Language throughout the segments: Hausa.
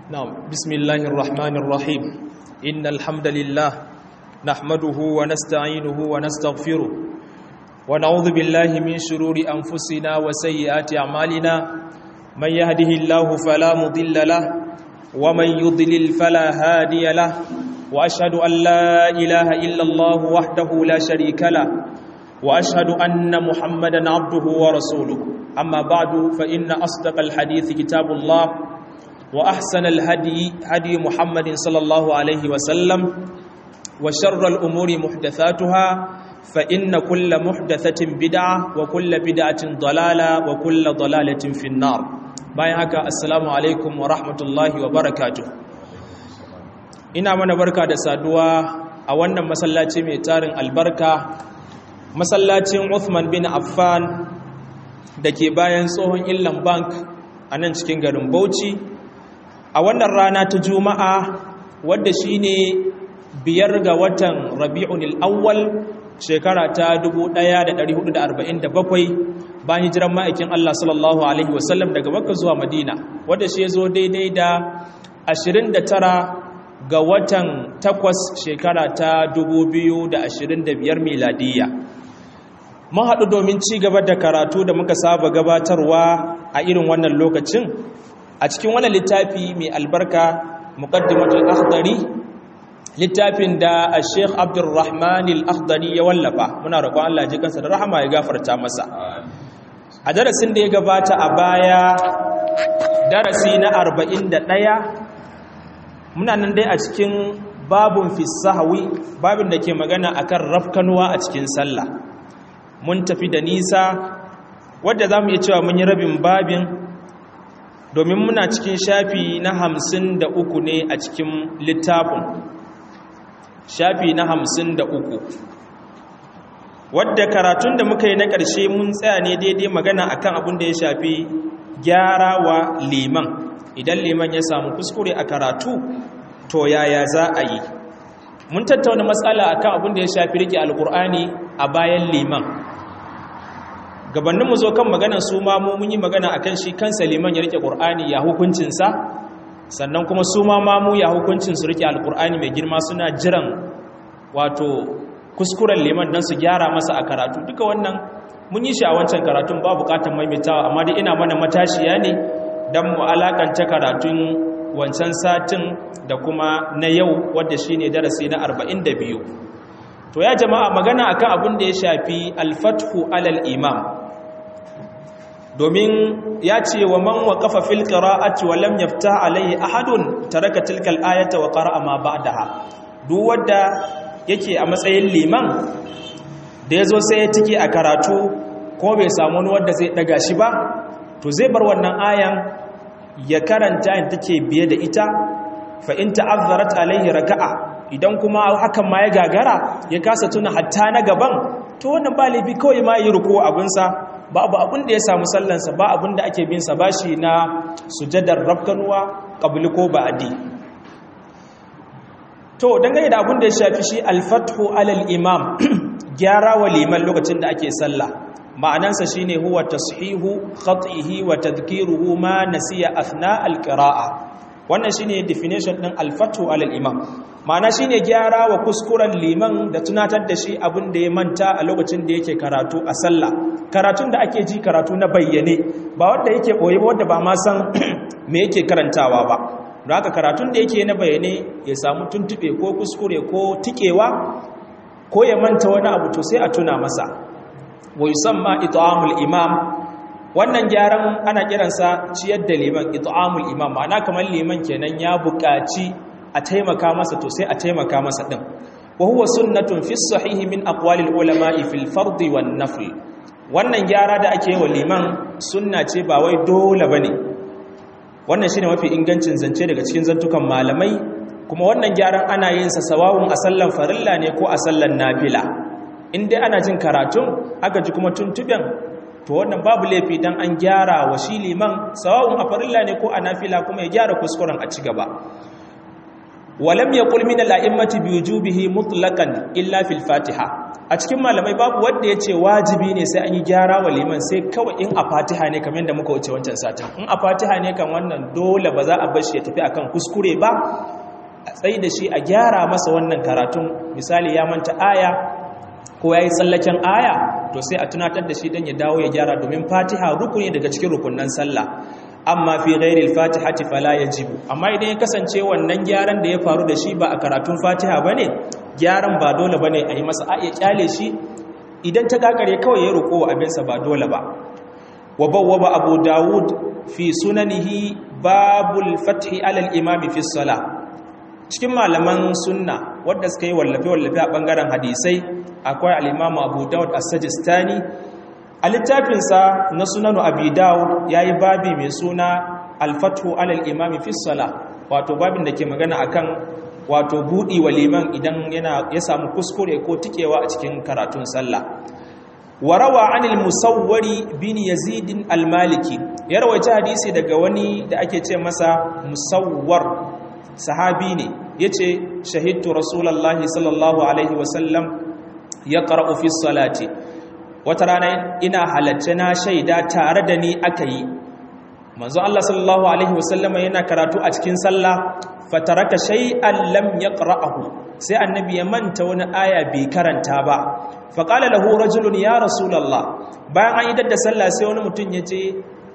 نعم بسم الله الرحمن الرحيم إن الحمد لله نحمده ونستعينه ونستغفره ونعوذ بالله من شرور أنفسنا وسيئات أعمالنا من يهده الله فلا مضل له ومن يضلل فلا هادي له وأشهد أن لا إله إلا الله وحده لا شريك له وأشهد أن محمدا عبده ورسوله أما بعد فإن أصدق الحديث كتاب الله وأحسن الهدي هدي محمد صلى الله عليه وسلم وشر الأمور محدثاتها فإن كل محدثة بدعة وكل بدعة ضلالة وكل ضلالة في النار بايعك السلام عليكم ورحمة الله وبركاته ina mana barka da saduwa a wannan masallaci mai tarin albarka masallacin Uthman bin Affan da ke bayan tsohon Illan Bank a nan cikin garin Bauchi a wannan rana ta Juma'a wadda shine biyar ga watan Rabi'un al-Awwal shekara ta 1447 bayan hijiran ma'aikin Allah sallallahu alaihi wasallam daga Makka zuwa Madina wadda shi zo daidai da 29 ga watan takwas shekara ta 2025 miladiyya mun haɗu domin ci gaba da karatu da muka saba gabatarwa a irin wannan lokacin a cikin wannan littafi mai albarka muqaddimatul akhdari littafin da Sheikh Abdulrahman al-Akhdari ya wallafa muna roƙon Allah ji kansa da rahama ya gafarta masa a darasin da ya gabata a baya darasi na 41 muna nan dai a cikin babun fi sahwi babin da ke magana akan rafkanuwa a cikin sallah mun tafi da nisa wadda za mu iya cewa mun yi rabin babin domin muna cikin shafi na hamsin da uku ne a cikin littafin shafi na hamsin da uku wadda karatun da muka yi na ƙarshe mun tsaya ne daidai magana akan abin da ya shafi gyara wa liman idan liman ya samu kuskure a karatu to yaya za a yi mun tattauna matsala akan abin da ya shafi rike alkur'ani a bayan liman gabanin mu zo kan maganar su ma mu mun yi magana akan shi kansa liman ya rike qur'ani ya hukuncinsa sannan kuma su ma mamu ya hukuncin su rike alkur'ani mai girma suna jiran wato kuskuren liman dan su gyara masa a karatu duka wannan mun yi shi a wancan karatun ba bukatar maimaitawa amma dai ina mana matashiya ne dan mu alakanta karatun wancan satin da kuma na yau wadda shine darasi na 42 to ya jama'a magana akan abin da ya shafi al-fathu alal imam domin ya ce wa man waqafa fil qira'ati wa lam yaftah alayhi ahadun taraka tilkal ayata wa qara'a ma ba'daha duk wanda yake a matsayin liman da yazo sai ya tike a karatu ko bai samu wani wanda zai daga shi ba to zai bar wannan ayan ya karanta in take biye da ita fa in ta'azzarat alayhi raka'a idan kuma hakan ma ya gagara ya kasa tuna hatta na gaban to wannan ba laifi kawai ma yi ruku abinsa babu abin da ya samu sallansa ba abin da ake binsa ba shi na sujadar rafkanuwa ƙabli ko ba'adi to dangane da abin da ya shafi shi alfathu alal imam gyara wa liman lokacin da ake sallah ma'anansa shine huwa tashihu khatihi wa tadhkiruhu ma nasiya athna alqira'a wannan shine definition din alfathu alal imam ma'ana shine gyara wa kuskuren liman da tunatar da shi abin da ya manta a lokacin da yake karatu a sallah karatun da ake ji karatu na bayyane ba wanda yake boye ba wanda ba ma san me yake karantawa ba don haka karatun da yake na bayyane ya samu tuntube ko kuskure ko tikewa ko ya manta wani abu to sai a tuna masa wa yusamma it'amul imam wannan gyaran ana kiransa ciyar da liman it'amul imam ma'ana kamar liman kenan ya buƙaci a taimaka masa to sai a taimaka masa din wa huwa sunnatun fi sahihi min aqwalil ulama'i fil fardi wan nafl wannan gyara da ake wa liman sunna ce ba wai dole bane wannan shine mafi ingancin zance daga cikin zantukan malamai kuma wannan gyaran ana yin sa sawawun a sallan farilla ne ko a sallan nafila in dai ana jin karatun aka ji kuma tuntuben to wannan babu laifi dan an gyara wa shi liman sawawun a farilla ne ko a nafila kuma ya gyara kuskuren a ci gaba walam yaqul min al-a'immati bi wujubihi mutlaqan illa fil fatiha a cikin malamai babu wanda ya ce wajibi ne sai an yi gyara wa liman sai kawai in a fatiha ne kamar da muka wuce wancan satin in a fatiha ne kan wannan dole ba za a bar shi ya tafi akan kuskure ba a tsayi da shi a gyara masa wannan karatun misali ya manta aya ko ya yi tsallaken aya to sai a tunatar da shi don ya dawo ya gyara domin fatiha rukuni daga cikin rukunan sallah amma fi ghairil fatihati fala yajibu amma idan ya kasance wannan gyaran da ya faru da shi ba a karatun fatiha bane gyaran ba dole bane a yi masa a ya kyale shi idan ta gagare kawai ya roƙo abinsa ba dole ba wa bawwaba abu dawud fi sunanihi babul fathi alal imami fi salah cikin malaman sunna wadda suka yi wallafe-wallafe a ɓangaren hadisai akwai al'imamu abu dawud a sajistani a littafinsa na sunanu abu dawud ya yi babi mai suna alfatu alal imami fissala wato babin da ke magana akan wato buɗi wa liman idan ya samu kuskure ko tikewa a cikin karatun sallah warawa anil musawwari bin yazidin almaliki ya rawaita hadisi daga wani da ake ce masa musawwar sahabi ne ya ce shahidtu rasulallah sallallahu alaihi wasallam ya ƙara'u fi salati wata rana ina halarci na shaida tare da ni aka yi manzo Allah sallallahu alaihi wasallama yana karatu a cikin sallah fataraka shay'an lam yaqra'ahu sai annabi ya manta wani aya bai karanta ba faqala lahu rajulun ya rasulullah bayan an idar da sallah sai wani mutum ya ce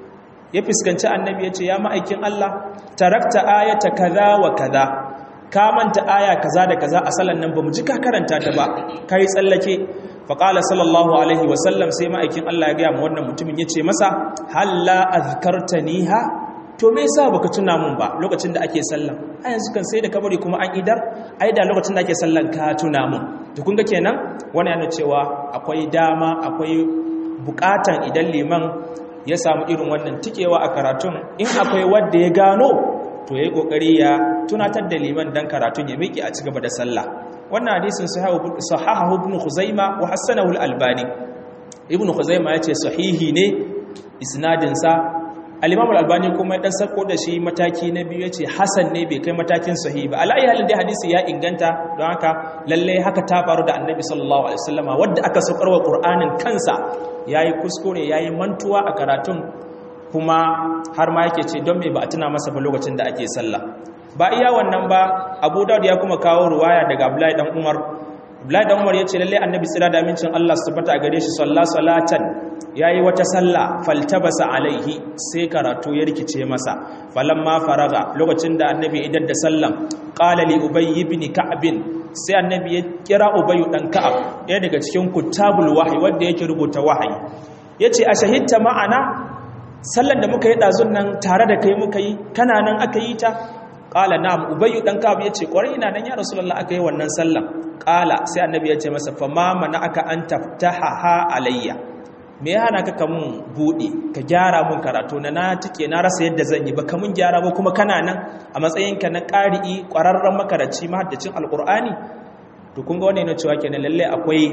ya fuskanci annabi ya ce ya ma'aikin Allah tarakta ayata kaza wa kaza ka manta aya kaza da kaza a sallan nan bamu ji ka karanta ta ba kai tsallake faqala sallallahu alaihi wa sallam sai ma'aikin Allah ya ga mu wannan mutumin yace masa halla azkartaniha to me yasa baka tuna mun ba lokacin da ake sallan a yanzu kan sai da kabari kuma an idar ai da lokacin da ake sallan ka tuna mun to kun ga kenan wannan yana cewa akwai dama akwai bukatan idan liman ya samu irin wannan tikewa a karatun in akwai wanda ya gano to yayi kokari ya tunatar da liman dan karatun ya miki a cigaba da sallah wannan hadisin sahahu ibn khuzaima wa hasanahu al-albani ibn khuzaima yace sahihi ne isnadin sa al-imam al-albani kuma ya dan sako da shi mataki na biyu yace hasan ne bai kai matakin sahihi ba alai halin dai hadisi ya inganta don haka lalle haka ta faru da annabi sallallahu alaihi wasallama wanda aka saukarwa qur'anin kansa yayi kuskure yayi mantuwa a karatun kuma har ma yake ce don me ba a tuna masa ba lokacin da ake sallah ba iya wannan ba abu daud ya kuma kawo ruwaya daga abdullahi dan umar abdullahi dan umar ya ce lalle annabi tsira da amincin allah su fata a gare shi salla salatan yayi wata sallah faltabasa alaihi sai karatu ya rikice masa falamma faraga lokacin da annabi idan da sallam qala li ubay ibn ka'b sai annabi ya kira ubay dan ka'ab ɗaya daga cikin kutabul wahyi wanda yake rubuta wahayi yace a shahidta ma'ana sallar da muka yi ɗazun nan tare da kai muka yi kana nan aka yi ta ƙala na ubayu ɗan kabu ya ce ƙwarai ina nan ya rasulallah aka yi wannan sallar ƙala sai annabi ya ce masa fama mana aka an taftaha ha alayya me ya hana ka ka mun buɗe ka gyara mun karatu na na tike na rasa yadda zan yi ba ka mun gyara ba kuma kana nan a matsayinka na ƙari'i ƙwararren makaraci mahaddacin alƙur'ani to kun ga wannan yana cewa kenan lallai akwai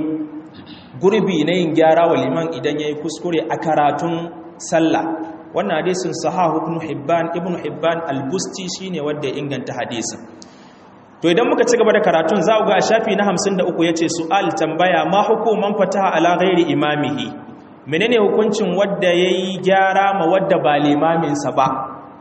gurbi na yin gyara wa liman idan ya yi kuskure a karatun sallah wannan hadisin sahahu ibn hibban ibn hibban al-busti shine wanda ya inganta hadisin to idan muka ci gaba da karatun za ku ga a shafi na 53 yace su'al tambaya ma hukuman fataha ala ghairi imamihi menene hukuncin wanda yayi gyara ma wanda ba limamin sa ba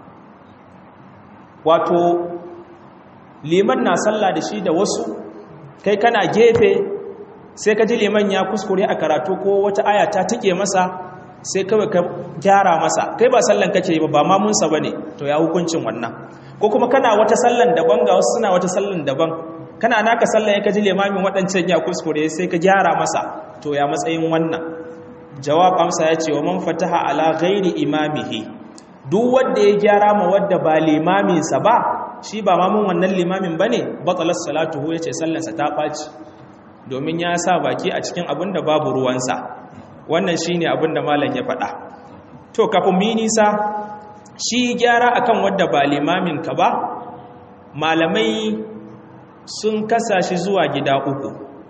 wato liman na sallah da shi da wasu kai kana gefe sai ka ji liman ya kuskure a karatu ko wata aya ta tike masa sai kawai ka gyara masa kai ba sallan kake yi ba ba mamunsa ba ne to ya hukuncin wannan ko kuma kana wata sallan daban ga wasu suna wata sallan daban kana naka sallan ya kaji limamin waɗancan ya kuskure sai ka gyara masa to ya matsayin wannan jawab amsa ya ce wa man fataha ala ghairi imamihi duk wanda ya gyara ma wadda ba limaminsa ba shi ba mamun wannan limamin bane batalas salatuhu yace sallansa ta ɓaci domin ya sa baki a cikin abin da babu ruwansa wannan shi ne abin da malam ya faɗa to kafin mi nisa shi gyara akan wadda ba limamin ka ba malamai sun kasa shi zuwa gida uku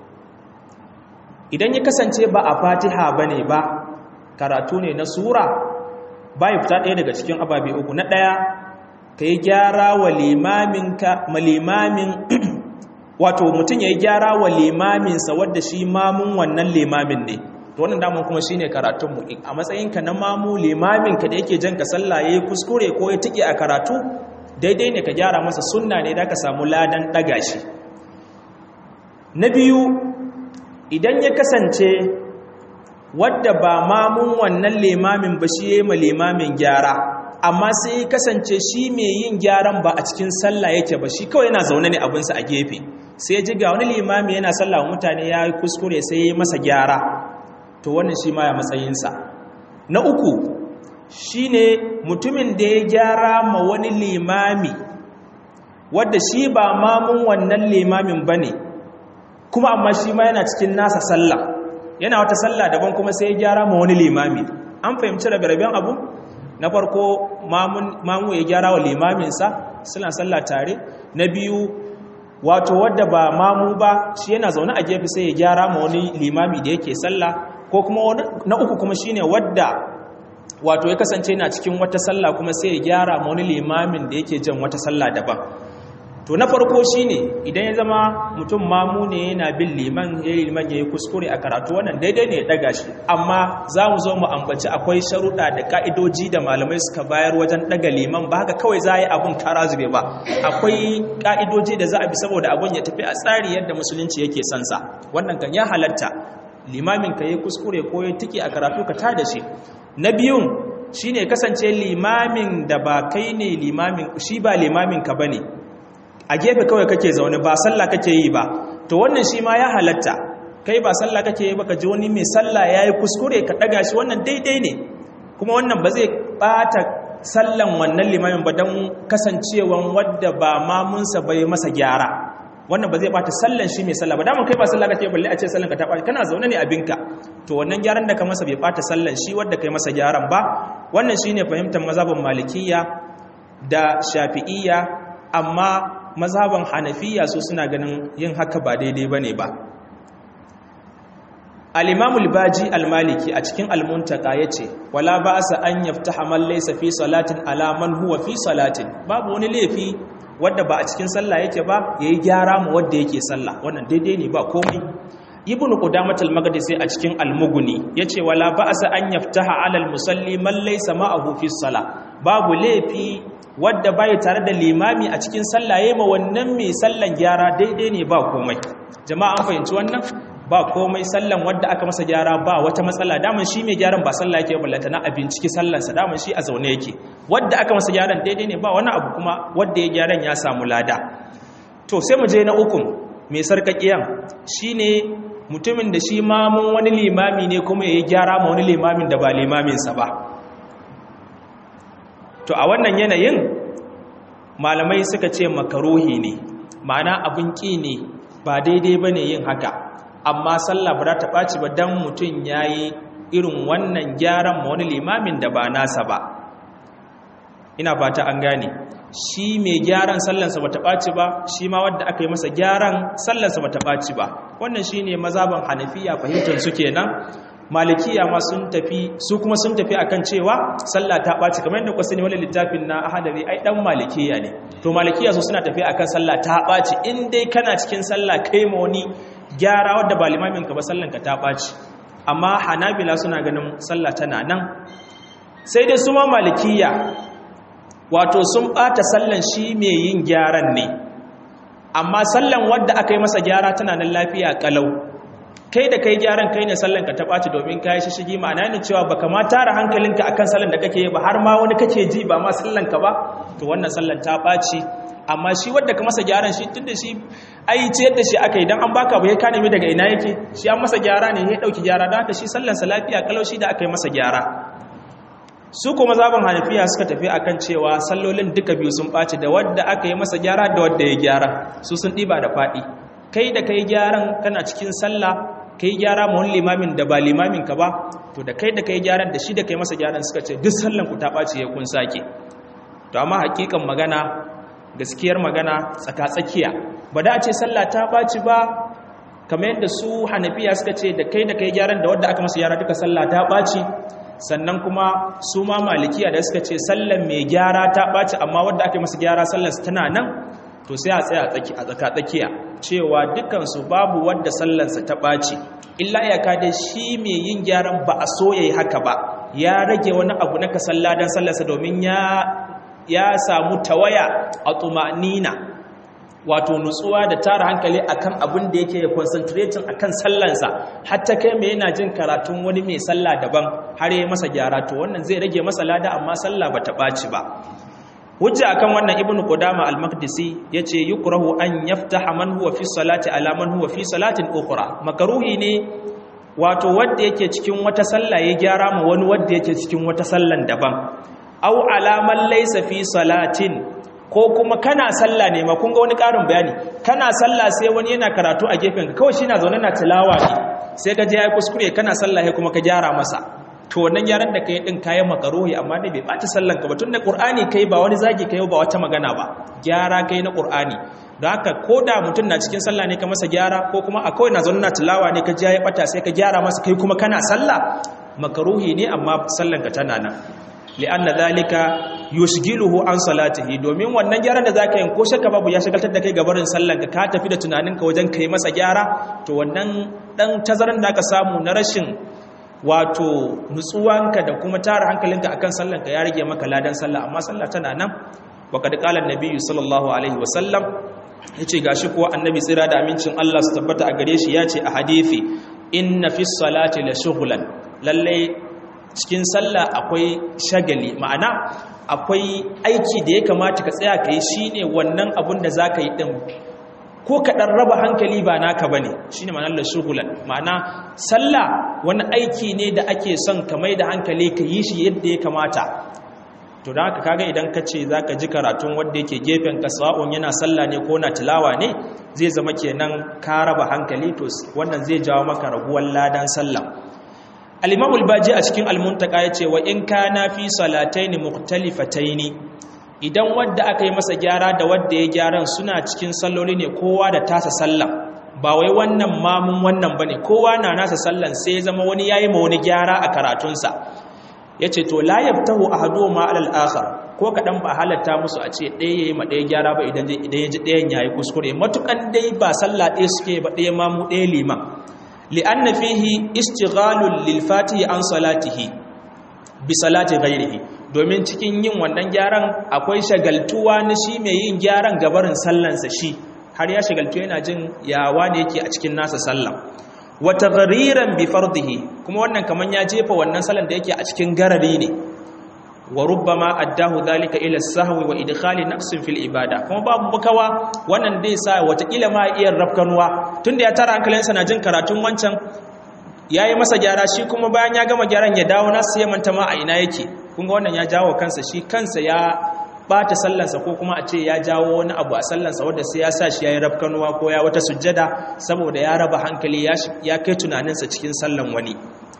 idan ya kasance ba a fatiha ba ne ba karatu ne na sura ba ya fita ɗaya daga cikin ababe uku na ɗaya ka yi gyara wa limamin wato mutum ya yi gyara wa limaminsa wadda shi mamun wannan limamin ne to wannan daman kuma shine karatunmu a matsayinka na mamu limaminka da yake jan ka sallah ya yi kuskure ko ya tike a karatu daidai ne ka gyara masa sunna ne da ka samu ladan ɗaga shi na biyu idan ya kasance wadda ba mamun wannan limamin ba shi ya yi ma limamin gyara amma sai ya kasance shi mai yin gyaran ba a cikin sallah yake ba shi kawai yana zaune ne abinsa a gefe sai ya ji ga wani limami yana sallah mutane ya yi kuskure sai ya yi masa gyara to wannan shi ma ya matsayinsa na uku shi ne mutumin da ya gyara ma wani limami wadda shi ba mamun wannan limamin ba ne kuma amma shi ma yana cikin nasa sallah yana wata sallah daban kuma sai ya gyara ma wani limami an fahimci rabe-raben abu na farko mamu ya gyara wa limaminsa suna sallah tare na biyu wato wadda ba mamu ba shi yana zaune a gefe sai ya gyara ma wani limami da yake sallah ko kuma na uku kuma shine wadda wato ya kasance yana cikin wata sallah kuma sai ya gyara ma wani limamin da yake jan wata sallah daban to na farko shine idan ya zama mutum mamu ne yana bin liman ya yi liman ya yi kuskure a karatu wannan daidai ne ya daga shi amma za mu zo mu ambaci akwai sharuɗa da ka'idoji da malamai suka bayar wajen daga liman ba haka kawai za a yi abun kara zube ba akwai ka'idoji da za a bi saboda abun ya tafi a tsari yadda musulunci yake son sa wannan kan ya halatta limamin ka yi kuskure ko ya tiki a karatu ka tada shi na biyun shine kasance limamin da ba kai ne limamin shi ba limamin ka bane a gefe kawai kake zaune ba sallah kake yi ba to wannan shi ma ya halatta kai ba sallah kake yi ba ka ji wani mai sallah ya yi kuskure ka ɗaga shi wannan daidai ne kuma wannan ba zai ɓata sallan wannan limamin ba don kasancewan wadda ba mamunsa bai masa gyara wannan ba zai ɓata sallan shi mai sallah ba daman kai ba sallah kake balle a ce sallan ka ta ɓata kana zaune ne abinka to wannan gyaran da ka masa bai ɓata sallan shi wadda kai masa gyaran ba wannan shine fahimtar mazhabin malikiyya da shafi'iyya amma mazhaban hanafiya su suna ganin yin haka ba daidai ba ne ba al-imamul baji al-maliki a cikin al-muntaka ya ce wala ba sa an yafta hamal laysa fi salatin ala man huwa fi salatin babu wani laifi wadda ba a cikin sallah yake ba yayi gyara mu wadda yake sallah wannan daidai ne ba komai ibnu qudamah al-maqdisi a cikin al-mughni yace wala ba sa an yaftaha ala al-musalli man laysa ma'ahu fi salah babu laifi wadda bai tare da limami a cikin sallah yayin ma wannan mai sallan gyara daidai ne ba komai jama'a an fahimci wannan ba komai sallan wadda aka masa gyara ba wata matsala daman shi mai gyaran ba sallah yake ballata na abinciki sallansa daman shi a zaune yake wadda aka masa gyaran daidai ne ba wani abu kuma wadda ya gyaran ya samu lada to sai mu je na ukun mai sarkakiyan shine mutumin da shi mamun wani limami ne kuma ya yi gyara ma wani limamin da ba limaminsa ba to a wannan yanayin malamai suka ce makaruhi ne ma'ana abin ƙi ne ba daidai ba ne yin haka amma sallah ba ta ɓaci ba don mutum ya yi irin wannan gyaran ma wani limamin da ba nasa ba ina fata an gane shi mai gyaran sallansa ba ta ɓaci ba shi ma wadda aka yi masa gyaran sallansa ba ta ɓaci ba wannan shi ne mazaban hanafiya fahimtar su kenan malikiya ma sun tafi su kuma sun tafi akan cewa sallah ta ɓaci kamar yadda ku sani wani littafin na ahadari ai dan malikiya ne to malikiya su suna tafi akan sallah ta ɓaci in dai kana cikin sallah kai ma wani gyara wadda ba limamin ka ba sallan ka ta ɓaci amma hanabila suna ganin sallah tana nan sai dai su ma malikiya wato sun ɓata sallan shi mai yin gyaran ne amma sallan wadda aka yi masa gyara tana nan lafiya kalau kai da kai gyaran kai ne sallan ka ta ɓaci domin ka yi shishigi ma'ana ne cewa baka ma tara hankalinka akan sallan da kake ba har ma wani kake ji ba ma sallan ka ba to wannan sallan ta ɓaci amma shi wadda ka masa gyaran shi tun da shi ai ce yadda shi aka yi don an baka bai ka nemi daga ina yake shi an masa gyara ne ya ɗauki gyara don haka shi sallansa lafiya kalau shi da aka yi masa gyara su kuma zaben hanafiya suka tafi akan cewa sallolin duka biyu sun ɓaci da wadda aka yi masa gyara da wadda ya gyara su sun ɗiba da faɗi kai da kai gyaran kana cikin sallah kai gyara ma wani limamin da ba limamin ka ba to da kai da kai gyaran da shi da kai masa gyaran suka ce duk sallan ku ta ɓaci ya kun sake to amma hakikan magana gaskiyar magana tsaka-tsakiya ba da a ce sallah ta ɓaci ba kamar yadda su hanafiya suka ce da kai da kai gyaran da wadda aka masa gyara duka sallah ta ɓaci sannan kuma su ma malikiya da suka ce sallan mai gyara ta ɓaci amma wadda aka masa gyara sallar tana nan to sai a tsaya a tsaka tsakiya cewa dukansu babu wadda sallansa ta ɓaci illa iyaka dai shi mai yin gyaran ba a so ya yi haka ba ya rage wani abu na kasalla don sallarsa domin ya samu tawaya a tumanina wato nutsuwa da tara hankali akan abin da yake concentrating akan sallansa hatta kai mai yana jin karatun wani mai sallah daban har yi masa gyara to wannan zai rage masa lada amma sallah ba ta ɓaci ba hujja akan wannan ibn qudama al-maqdisi yace yukrahu an yaftaha man huwa fi salati ala man huwa fi salatin ukhra makruhi ne wato wanda yake cikin wata sallah ya gyara ma wani wanda yake cikin wata sallan daban aw ala man laysa fi salatin ko kuma kana sallah ne ma kun ga wani karin bayani kana sallah sai wani yana karatu a gefen ka kawai shi na zaune na tilawa ne sai ka je ya kuskure kana sallah kuma ka gyara masa to wannan gyaran da kai din kayan makaruhi amma dai bai bata sallan ka ba tunda qur'ani kai ba wani zagi kai ba wata magana ba gyara kai na qur'ani don haka koda mutum na cikin sallah ne ka masa gyara ko kuma a kawai na zaune na tilawa ne ka je ya bata sai ka gyara masa kai kuma kana sallah makaruhi ne amma sallan ka tana nan li'anna zalika yushgiluhu an salatihi domin wannan gyaran da zaka yi ko shakka babu ya shagaltar da kai gabarin sallan ka ka tafi da tunaninka wajen kai masa gyara to wannan dan tazaran da ka samu na rashin wato nutsuwanka da kuma tara hankalinka akan sallanka ya rage maka ladan sallah amma sallah tana nan wa kad qala an-nabi sallallahu alaihi wa sallam yace gashi kuwa annabi tsira da amincin Allah su tabbata a gare shi yace a hadisi inna fi salati la shughlan lalle cikin sallah akwai shagali ma'ana akwai aiki da ya kamata ka tsaya kai shine wannan abun da zaka yi din ko kaɗan raba hankali ba naka ba ne shi ne ma'anar shugulan ma'ana sallah wani aiki ne da ake son ka mai da hankali ka yi shi yadda ya kamata to da haka kaga idan ka ce za ka ji karatun wadda yake gefen ka sa'on yana sallah ne ko na tilawa ne zai zama kenan ka raba hankali to wannan zai jawo maka raguwar ladan sallah al-imam al-baji a cikin al-muntaka yace wa in kana fi salataini mukhtalifataini idan wadda aka yi masa gyara da wadda ya gyaran suna cikin salloli ne kowa da tasa sallan ba wai wannan mamun wannan bane kowa na nasa sallan sai zama wani yayi ma wani gyara a karatunsa yace to la yaftahu ahadu ma alal akhar ko kadan ba halatta musu a ce ɗaya yayi ma ɗaya gyara ba idan idan yaji ɗayan yayi kuskure matukan dai ba sallah ɗaya suke ba ɗaya mamu ɗaya liman li'anna fihi istighalul lil fatihi an salatihi bi salati ghairihi domin cikin yin wannan gyaran akwai shagaltuwa na shi mai yin gyaran gabarin sallansa shi har ya shagaltu yana jin yawa da yake a cikin nasa sallan wata gariran bi fardihi kuma wannan kaman ya jefa wannan sallan da yake a cikin garari ne wa rubbama addahu dhalika ila sahwi wa idkhali naqsin fil ibada kuma babu bukawa wannan dai sa wata kila ma iya rafkanuwa tunda ya tara hankalinsa na jin karatun wancan yayi masa gyara shi kuma bayan ya gama gyaran ya dawo nasu ya manta ma a ina yake kunga wannan ya jawo kansa shi kansa ya bata sallansa ko kuma a ce ya jawo wani abu a sallansa wadda sai ya sa shi ya yi rafkanuwa ko ya wata sujjada saboda ya raba hankali ya kai tunaninsa cikin sallan wani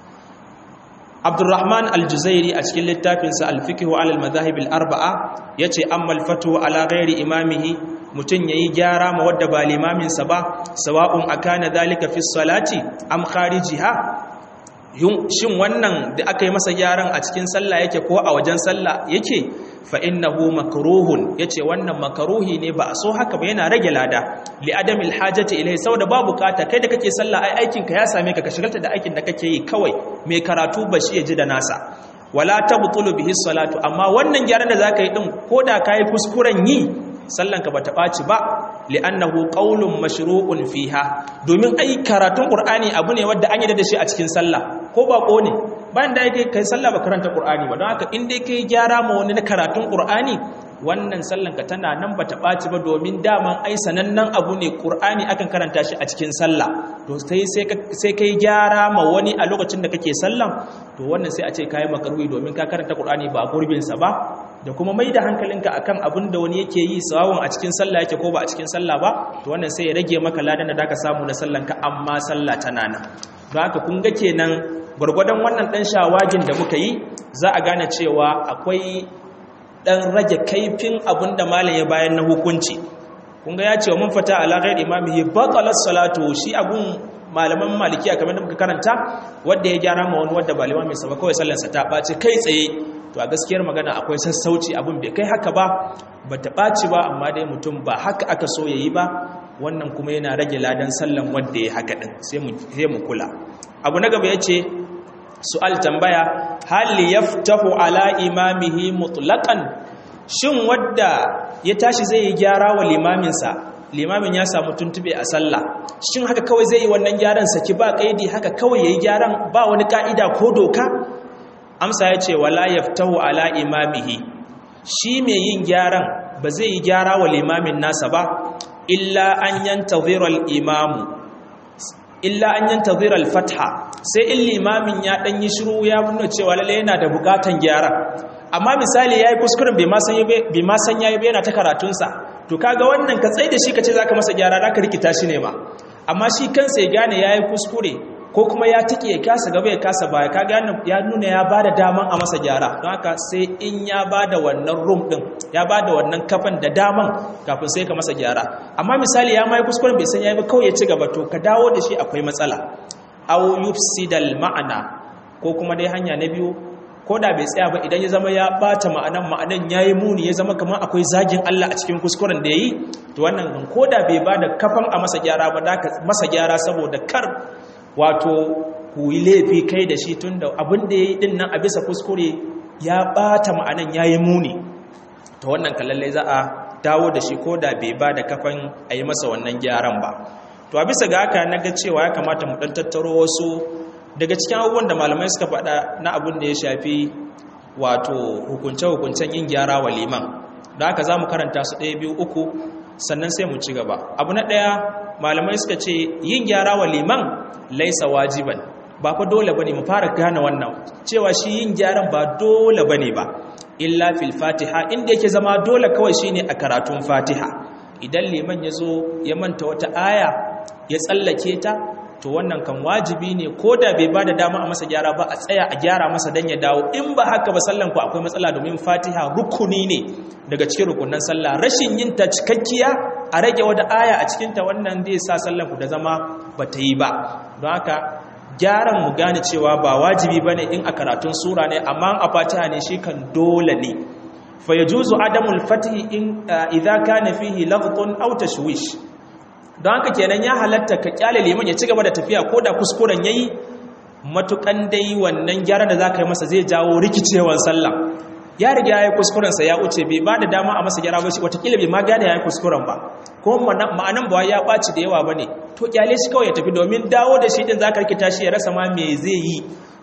abdurrahman aljuzairi a cikin littafinsa alfikihu alal mazahib arbaa ya ce amma alfatu ala ghairi imamihi mutum ya yi gyara ma wadda ba limaminsa ba sawa'un akana dalika fi salati am kharijiha shin wannan da aka yi masa gyaran a cikin sallah yake ko a wajen sallah yake fa innahu makruhun yace wannan makruhi ne ba a so haka ba yana rage lada li adamil hajati ilai saboda ba bukata kai da kake sallah ai aikin ka ya same ka ka shigalta da aikin da kake yi kawai mai karatu ba shi ya ji da nasa wala tabtulu bihi salatu amma wannan gyaran da zaka yi din koda kai kuskuren yi sallanka ba ta ɓaci ba li'annahu qaulun mashru'un fiha domin ai karatun qur'ani abu ne wanda an yi da shi a cikin sallah ko bako ne bayan da yake kai sallah ba karanta qur'ani ba don haka in dai kai gyara ma wani na karatun qur'ani wannan sallanka tana nan ba ta ɓaci ba domin daman ai sanannen abu ne qur'ani akan karanta shi a cikin sallah to sai sai kai gyara ma wani a lokacin da kake sallan to wannan sai a ce kai makaruhi domin ka karanta qur'ani ba gurbin sa ba da kuma mai da hankalinka akan abin da wani yake yi sawawun a cikin sallah yake ko ba a cikin sallah ba to wannan sai ya rage maka ladan da zaka samu na sallanka amma sallah tana nan don haka kun ga kenan gwargwadon wannan dan shawagin da muka yi za a gane cewa akwai dan rage kaifin abin da malam ya bayan na hukunci kun ga ya ce wa mun fata ala ghairi imamihi batalat salatu shi abun malaman malikiya kamar da muka karanta wanda ya gyara ma wani wanda ba limamin sa ba kawai sallarsa ta ɓaci kai tsaye to a gaskiyar magana akwai sassauci abin bai kai haka ba ba ta ɓaci ba amma dai mutum ba haka aka so ya yi ba wannan kuma yana rage ladan sallan wanda ya haka ɗin sai mu kula abu na gaba ya ce su'al tambaya hali yaftahu ala imamihi mutlaqan shin wadda ya tashi zai yi gyara wa limaminsa limamin ya samu tuntube a sallah shin haka kawai zai yi wannan gyaran saki ba kaidi haka kawai yayi gyaran ba wani ka'ida ko doka amsa ya ce wala yaftahu ala imamihi shi mai yin gyaran ba zai yi gyara wa limamin nasa ba illa an yantazira al-imamu illa an yantazira al-fatha sai in limamin ya dan yi shiru ya nuna cewa lalle yana da bukatan gyara amma misali yayi kuskuren bai ma san bai ma san yayi yana ta karatun sa to kaga wannan ka tsai da shi kace zaka masa gyara zaka rikita shi ne ma amma shi kansa ya gane yayi kuskure ko kuma ya tike ya kasa gaba ya kasa baya kaga ya nuna ya bada daman a masa gyara don haka sai in ya bada wannan room din ya bada wannan kafan da daman kafin sai ka masa gyara amma misali ya mai kuskuren bai san yayi ba kawai ya ci gaba to ka dawo da shi akwai matsala aw yufsidal ma'ana ko kuma dai hanya na biyu ko da bai tsaya ba idan ya zama ya bata ma'anan ma'anan yayi muni ya zama kamar akwai zagin Allah a cikin kuskuren da yayi to wannan ko da bai bada kafan a masa gyara ba da masa gyara saboda kar wato ku yi laifi kai da shi tunda abin da yayi din nan a bisa kuskure ya bata ma'anan yayi muni to wannan kallalle za a dawo da shi ko da bai bada kafan a yi masa wannan gyaran ba to a bisa ga haka na ga cewa ya kamata mu dan tattaro wasu daga cikin abubuwan da malamai suka faɗa na abin da ya shafi wato hukunce-hukuncen yin gyara wa liman da haka za mu karanta su ɗaya biyu uku sannan sai mu ci gaba abu na ɗaya malamai suka ce yin gyara wa liman laisa wajiban ba fa dole bane mu fara gane wannan cewa shi yin gyaran ba dole bane ba illa fil fatiha inda yake zama dole kawai shine a karatun fatiha idan liman ya zo ya manta wata aya ya tsallake ta to wannan kan wajibi ne ko da bai ba da dama a masa gyara ba a tsaya a gyara masa don ya dawo in ba haka ba sallan ku akwai matsala domin fatiha rukuni ne daga cikin rukunan sallah rashin yin ta cikakkiya a rage wata aya a cikinta wannan zai sa sallan ku da zama ba ta yi ba don haka gyaran mu gane cewa ba wajibi ba ne in a karatun sura ne amma a fatiha ne shi kan dole ne fa yajuzu adamul fatihi in idza kana fihi laghtun aw tashwish don haka kenan ya halatta ka kyale liman ya ci gaba da tafiya ko da kuskuren yayi matukan dai wannan gyaran da zaka yi masa zai jawo rikicewar sallah ya riga yayi kuskuren sa ya uce bai ba da dama a masa gyara ba shi watakila bai ma gane yayi kuskuren ba ko ma'anan ba ya baci da yawa bane to kyale shi kawai ya tafi domin dawo da shi din zaka rikita shi ya rasa ma me zai yi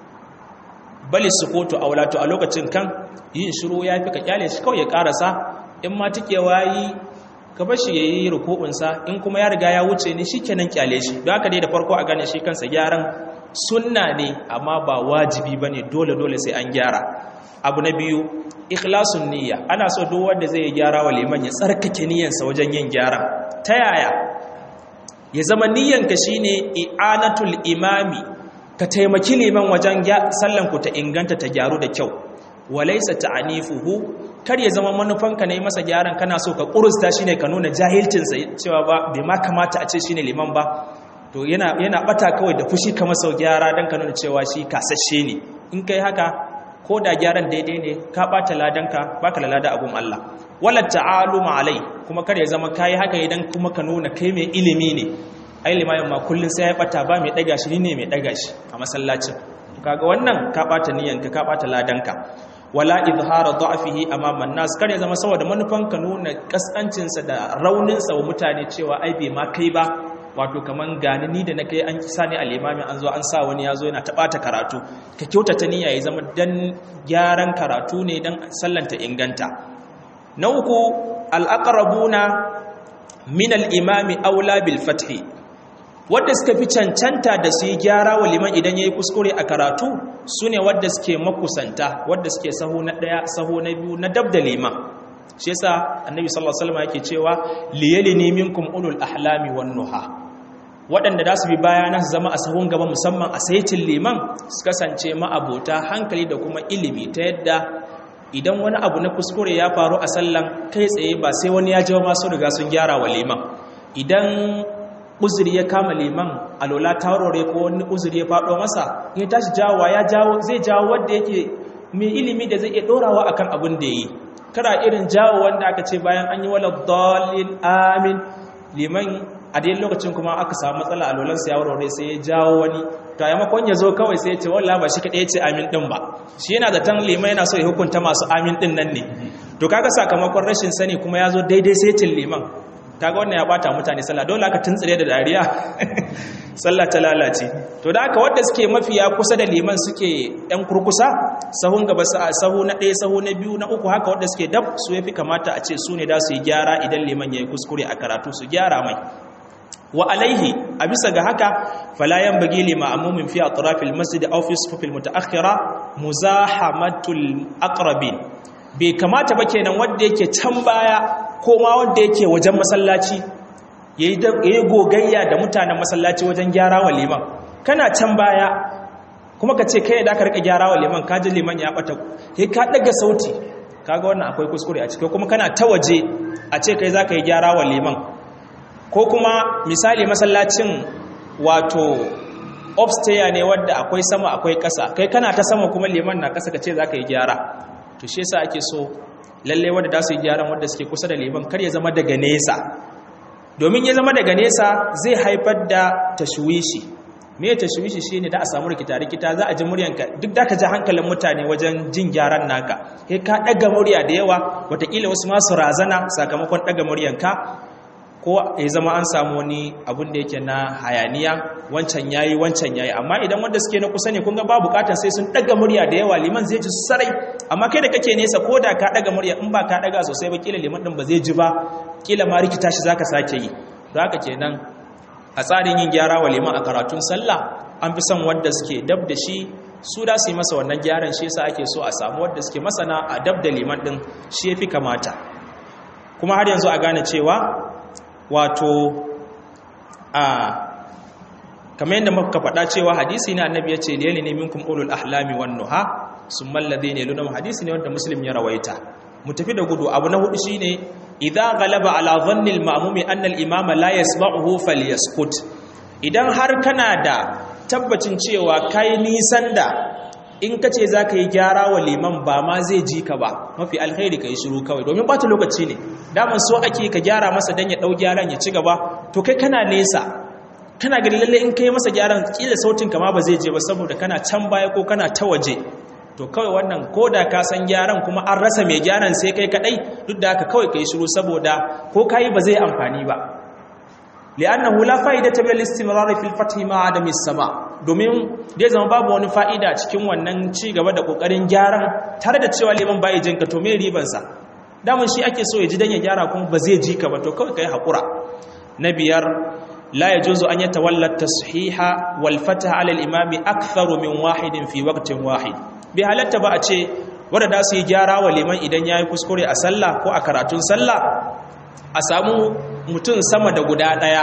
bali sukutu aulatu a lokacin kan yin shiru ya fi ka kyale shi kawai ya karasa in ma tikewa yi ka bar shi yayi ruku'unsa in kuma ya riga ya wuce ne shikenan kyale shi don haka dai da farko a gane shi kansa gyaran sunna ne amma ba wajibi bane dole dole sai an gyara abu na biyu ikhlasun niyya ana so duk wanda zai gyara wa liman ya tsarkake niyyarsa wajen yin gyara ta yaya ya zama niyyanka shine i'anatul imami ka taimaki liman wajen sallan ku ta inganta ta gyaru da kyau walaisa ta'anifuhu kar ya zama manufanka ne masa gyaran kana so ka kurusta shine ka nuna jahilcinsa cewa ba bai ma kamata a ce shine liman ba to yana yana bata kawai da fushi kamar sau gyara dan ka nuna cewa shi kasashe ne in kai haka ko da gyaran daidai ne ka bata ladanka baka lalada abun Allah wala ta'aluma alai kuma kar ya zama kai haka idan kuma ka nuna kai mai ilimi ne ai limamin ma kullun sai ya bata ba mai daga shi ne mai daga shi a masallacin kaga wannan ka bata niyanka ka bata ladanka wala izhara da'fihi amama an-nas kar ya zama saboda manufan ka nuna kaskancin sa da raunin sa wa mutane cewa ai bai ma kai ba wato kaman gani ni da na kai an kisa ni al-imami an zo an sa wani yazo yana tabata karatu ka kyautata niyya ya zama dan gyaran karatu ne dan sallanta inganta na uku al-aqrabuna min al-imami aula bil fathi wadda suka fi cancanta da su yi gyara wa liman idan ya yi kuskure a karatu su ne wadda suke makusanta wadda suke saho na ɗaya saho na biyu na dab da liman shi yasa annabi sallallahu alaihi wasallam yake cewa liyalini minkum ulul ahlami wan nuha waɗanda da su bi baya na su zama a sahun gaba musamman a saitin liman su kasance ma'abota hankali da kuma ilimi ta yadda idan wani abu na kuskure ya faru a sallan kai tsaye ba sai wani ya jawo masu riga sun gyara wa liman idan uzuri ya kama liman alola taurore ko wani uzuri ya faɗo masa ya tashi jawowa ya jawo zai jawo wanda yake mai ilimi da zai iya ɗorawa akan abin da yi kara irin jawo wanda aka ce bayan an yi wala dalil amin liman a dai lokacin kuma aka samu matsala a lolansa ya warware sai ya jawo wani to a yamakon ya zo kawai sai ya ce wallah ba shi kaɗai ce amin ɗin ba shi yana da tan liman yana so ya hukunta masu amin ɗin nan ne to kaga sakamakon rashin sani kuma ya zo daidai sai cin liman kaga wannan ya bata mutane sallah dole aka tuntsire da dariya sallah ta lalace to da aka wanda suke mafiya kusa da liman suke yan kurkusa sahun gaba sahu na ɗaya sahu na biyu na uku haka wanda suke dab su yafi kamata a ce su ne da su yi gyara idan liman ya yi kuskure a karatu su gyara mai wa alaihi a bisa ga haka falayan bagi lima amumin fi atrafil masjid aw fi sufufil mutaakhira muzahamatul aqrabin bai kamata ba kenan wanda yake can baya ko ma wanda yake wajen masallaci yayi gogayya da mutanen masallaci wajen gyara wa liman kana can baya kuma ka ce kai da ka rika gyara wa liman ka ji liman ya bata kai ka daga sauti kaga wannan akwai kuskure a ciki kuma kana ta waje a ce kai zaka yi gyara wa liman ko kuma misali masallacin wato upstairs ne wadda akwai sama akwai ƙasa kai kana ta sama kuma liman na ƙasa ka ce zaka yi gyara to shi yasa ake so lalle wanda da su yi gyaran wanda suke kusa da liman kar ya zama daga nesa domin ya zama daga nesa zai haifar da tashwishi me tashwishi shine da a samu rikita rikita za a ji muryanka duk da ka ji hankalin mutane wajen jin gyaran naka kai ka daga murya da yawa watakila wasu masu razana sakamakon daga muryanka ko ya zama an samu wani abun da yake na hayaniya wancan yayi wancan yayi amma idan wanda suke na kusa ne kun ga ba bukatar sai sun daga murya da yawa liman zai ji sarai amma kai da kake nesa ko da ka daga murya in ba ka daga sosai ba kila liman din ba zai ji ba kila ma rikita shi zaka sake yi don haka kenan a tsarin yin gyara wa liman a karatun sallah an fi son wanda suke dab da shi su da su yi masa wannan gyaran shi yasa ake so a samu wanda suke masana a dab da liman din shi yafi kamata kuma har yanzu a gane cewa wato a kamar yadda muka faɗa cewa hadisi na annabi ya ce liyali ne minkum ulul ahlami wan nuha summa alladhina yalunhum hadisi ne wanda muslim ya rawaita mu tafi da gudu abu na hudu shine idza ghalaba ala dhanni al-ma'mumi anna al-imama la yasma'uhu falyaskut idan har kana da tabbacin cewa kai nisan da in ka ce za ka yi gyara wa liman ba ma zai ji ka ba mafi alkhairi ka yi shiru kawai domin bata lokaci ne daman so ake ka gyara masa don ya ɗau gyaran ya ci gaba to kai kana nesa kana gani lalle in ka yi masa gyaran kila sautin kama ba zai je ba saboda kana can baya ko kana ta waje to kawai wannan ko da ka san gyaran kuma an rasa mai gyaran sai kai kaɗai duk da haka kawai ka yi shiru saboda ko ka yi ba zai amfani ba li'annahu la fa'idata bil istimrar fil fath ma adami sama domin dai zama babu wani fa'ida cikin wannan ci gaba da kokarin gyaran tare da cewa liman bai jinka to me riban sa damun shi ake so ya ji dan ya gyara kuma ba zai ji ka ba to kawai kai hakura na biyar la yajuzu an yatawalla tashiha wal fatah ala al imami aktharu min wahidin fi waqtin wahid bi halatta ba a ce wanda da su yi gyara wa liman idan yayi kuskure a sallah ko a karatun sallah a samu mutum sama da guda ɗaya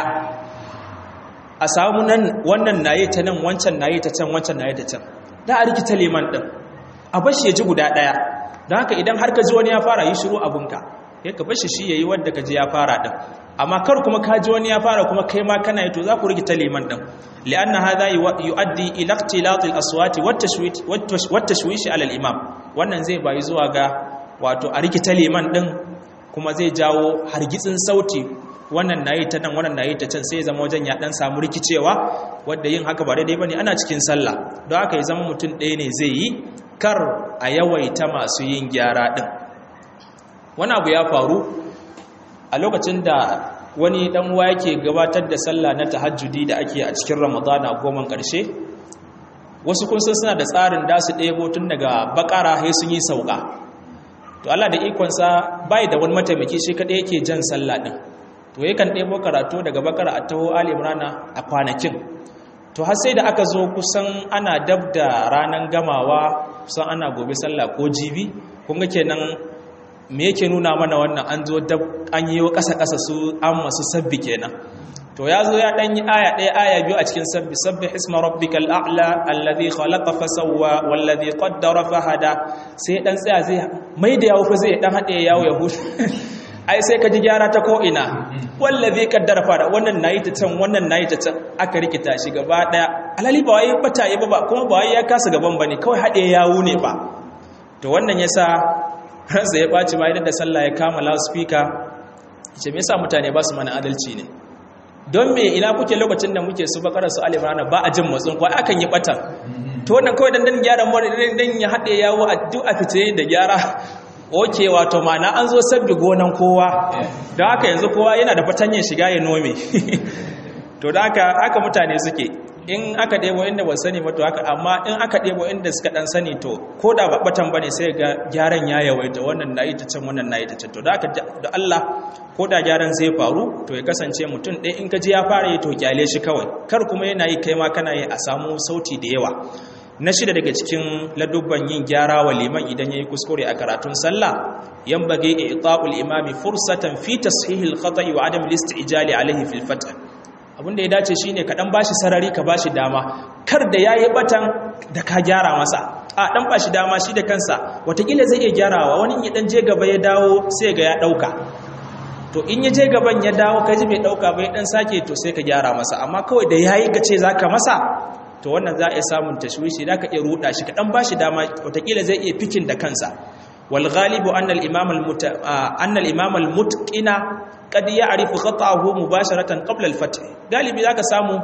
a samu nan wannan naye ta nan wancan naye ta can wancan naye ta can da a rikita liman ɗin a bashi ya ji guda ɗaya don haka idan har ka ji wani ya fara yi shiru abinka ya ka bashi shi ya yi wadda ka ji ya fara ɗin amma kar kuma ka ji wani ya fara kuma kai ma kana yi to za ku rikita liman ɗin li'anna hadha yu'addi ila ikhtilatil aswati wat tashwishi ala al-imam wannan zai bayi zuwa ga wato a rikita liman ɗin kuma zai jawo hargitsin sauti wannan nayi ta nan wannan nayi ta can sai zama wajen ya dan samu rikicewa wanda yin haka ba daidai bane ana cikin sallah don haka ya zama mutum ɗaya ne zai yi kar a yawaita masu yin gyara din wani abu ya faru a lokacin da wani dan uwa yake gabatar da sallah na tahajjudi da ake a cikin ramadana goma karshe wasu kun san suna da tsarin da su ɗebo tun daga bakara sai sun yi sauka to Allah da ikonsa bai da wani mataimaki shi kadai yake jan sallah din to yakan ɗebo karatu daga bakara a taho ali imrana a kwanakin to har sai da aka zo kusan ana dab da ranar gamawa kusan ana gobe sallah ko jibi kun ga kenan me yake nuna mana wannan an zo dab an yi ƙasa ƙasa su an masu sabbi kenan to ya zo ya ɗan yi aya ɗaya aya biyu a cikin sabbi sabbi hisma rabbikal a'la alladhi khalaqa fa sawwa walladhi qaddara fa hada sai dan tsaya zai mai da yawo fa zai dan hade yawo ya hutu ai sai ka ji gyara ta ko ina wallazi kaddara fada wannan nayi ta can wannan nayi ta can aka rikita shi gaba daya alali ba wai bata yi ba kuma ba wai ya kasa gaban bane kawai hade yawo ne ba to wannan yasa ransa ya baci ma idan da sallah ya kama loudspeaker ce me yasa mutane ba su mana adalci ne don me ina kuke lokacin da muke su bakara su alimana ba a jin matsin kwa akan yi batan to wannan kawai dan dan gyara mu dan ya hade yawo a duk a fice da gyara oke wato mana an zo sabbi gonan kowa don haka yanzu kowa yana da fatanyar shiga ya nome to da haka haka mutane suke in aka ɗebo inda ba sani ba to haka amma in aka ɗebo inda suka ɗan sani to ko da ba batan bane sai ga gyaran ya yawaita wannan na yi ta can wannan na yi ta can to da haka da Allah ko da gyaran zai faru to ya kasance mutum ɗaya in ka ji ya fara yi to kyale shi kawai kar kuma yana yi kai ma kana yi a samu sauti da yawa na shida daga cikin ladubban yin gyara wa liman idan ya yi kuskure a karatun sallah yan bage ita'ul imami fursatan fi tashihil khata'i wa adam ijali alaihi fil fath abinda ya dace shine ka dan bashi sarari ka bashi dama kar da yayi batan da ka gyara masa a dan bashi dama shi da kansa watakila zai iya gyarawa wani ya dan je gaba ya dawo sai ga ya dauka to in ya je gaban ya dawo ka ji bai dauka bai dan sake to sai ka gyara masa amma kawai da yayi ka ce zaka masa to wannan za a iya samun tashwishi da ka iya ruda shi kaɗan ba shi dama watakila zai iya fikin da kansa wal ghalibu annal imam al annal imam al mutqina qad ya'rifu khata'ahu mubasharatan qabla al fath galibi zaka samu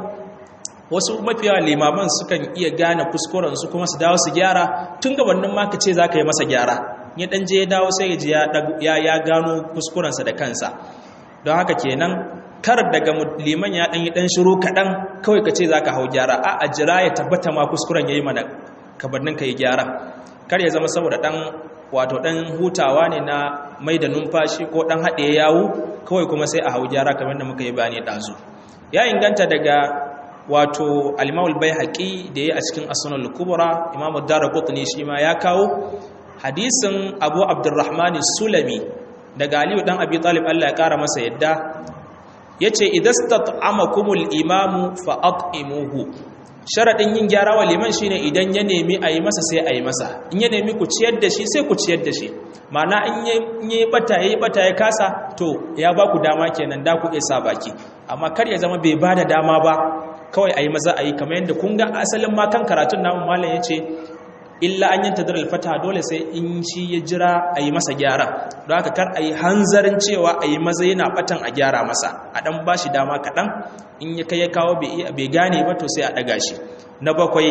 wasu mafiya limaman sukan iya gane kuskuren su kuma su dawo su gyara tun gabanin ma ka ce zaka yi masa gyara ya dan je ya dawo sai ya ya gano kuskurensa da kansa don haka kenan kar daga liman ya ɗanyi ɗan shiru kaɗan kawai ka ce za ka hau gyara a a jira ya tabbata ma kuskuren ya yi mana kabarnin ka yi gyara kar ya zama saboda ɗan wato ɗan hutawa ne na mai da numfashi ko ɗan haɗe yawu kawai kuma sai a hau gyara kamar da muka yi bayani ɗazu ya inganta daga wato alimawul bai haƙi da ya a cikin asunan kubura imamu dara kutuni shi ma ya kawo hadisin abu abdurrahmani sulami daga aliyu ɗan abi talib allah ya ƙara masa yadda ya ce idastat'amakumul imamu fa'at'imuhu sharaɗin yin gyara wa liman shine idan ya nemi a yi masa sai a yi masa in ya nemi ku ciyar da shi sai ku ciyar da shi mana in yi bata ya yi bata ya kasa to ya ba ku dama kenan da ku isa baki amma kar ya zama bai ba da dama ba kawai a yi maza a yi kamar yadda kun ga asalin ma kan karatun namun malam ya ce illa an yanta da alfata dole sai in shi ya jira a yi masa gyara don haka kar a yi hanzarin cewa a yi maza yana batan a gyara masa a ɗan ba shi dama kaɗan in ya kai ya kawo bai gane ba to sai a ɗaga shi na bakwai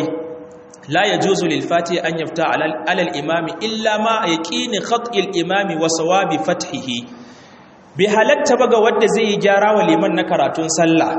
la ya juzu lilfati an yafta alal imami illa ma a yaƙini khat'il imami wa sawabi fathihi bai halatta ba ga wanda zai yi gyara wa liman na karatun sallah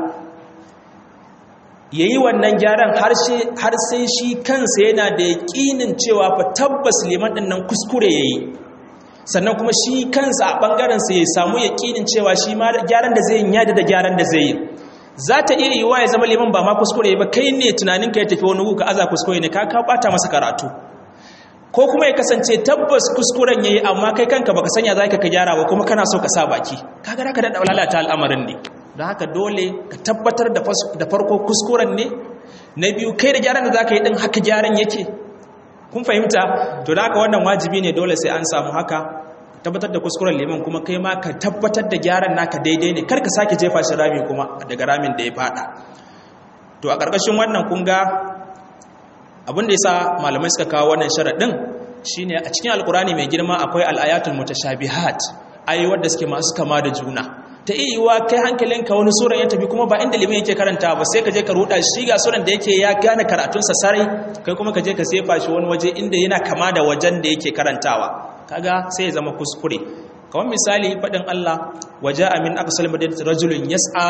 ya yi wannan gyaran har sai shi kansa yana da yaƙinin cewa fa tabbas liman ɗin nan kuskure ya yi sannan kuma shi kansa a ɓangarensa ya samu yaƙinin cewa shi ma gyaran da zai yi yada da gyaran da zai yi za ta iya yiwuwa ya zama liman ba ma kuskure ba kai ne tunaninka ya tafi wani wuka aza kuskure ne ka ka ɓata masa karatu ko kuma ya kasance tabbas kuskuren ya yi amma kai kanka baka sanya za ka gyara ba kuma kana so ka sa baki kaga ka daɗa lalata al'amarin ne don haka dole ka tabbatar da farko kuskuren ne na biyu kai da gyaran da za ka yi ɗin haka gyaran yake kun fahimta to da haka wannan wajibi ne dole sai an samu haka tabbatar da kuskuren liman kuma kai ma ka tabbatar da gyaran naka daidai ne kar ka sake jefa shi rami kuma daga ramin da ya fada to a ƙarƙashin wannan kun ga abin da ya sa malamai suka kawo wannan sharaɗin shine a cikin alkurani mai girma akwai al'ayatul mutashabihat ayi wadda suke masu kama da juna ta iya yiwa kai hankalinka wani suran ya tafi kuma ba inda liman yake karanta ba sai ka je ka ruda shi ga suran da yake ya gane karatunsa sarai kai kuma ka je ka sefa shi wani waje inda yana kama da wajen da yake karantawa kaga sai ya zama kuskure kamar misali faɗin Allah waje amin aqsal madinati rajulun yas'a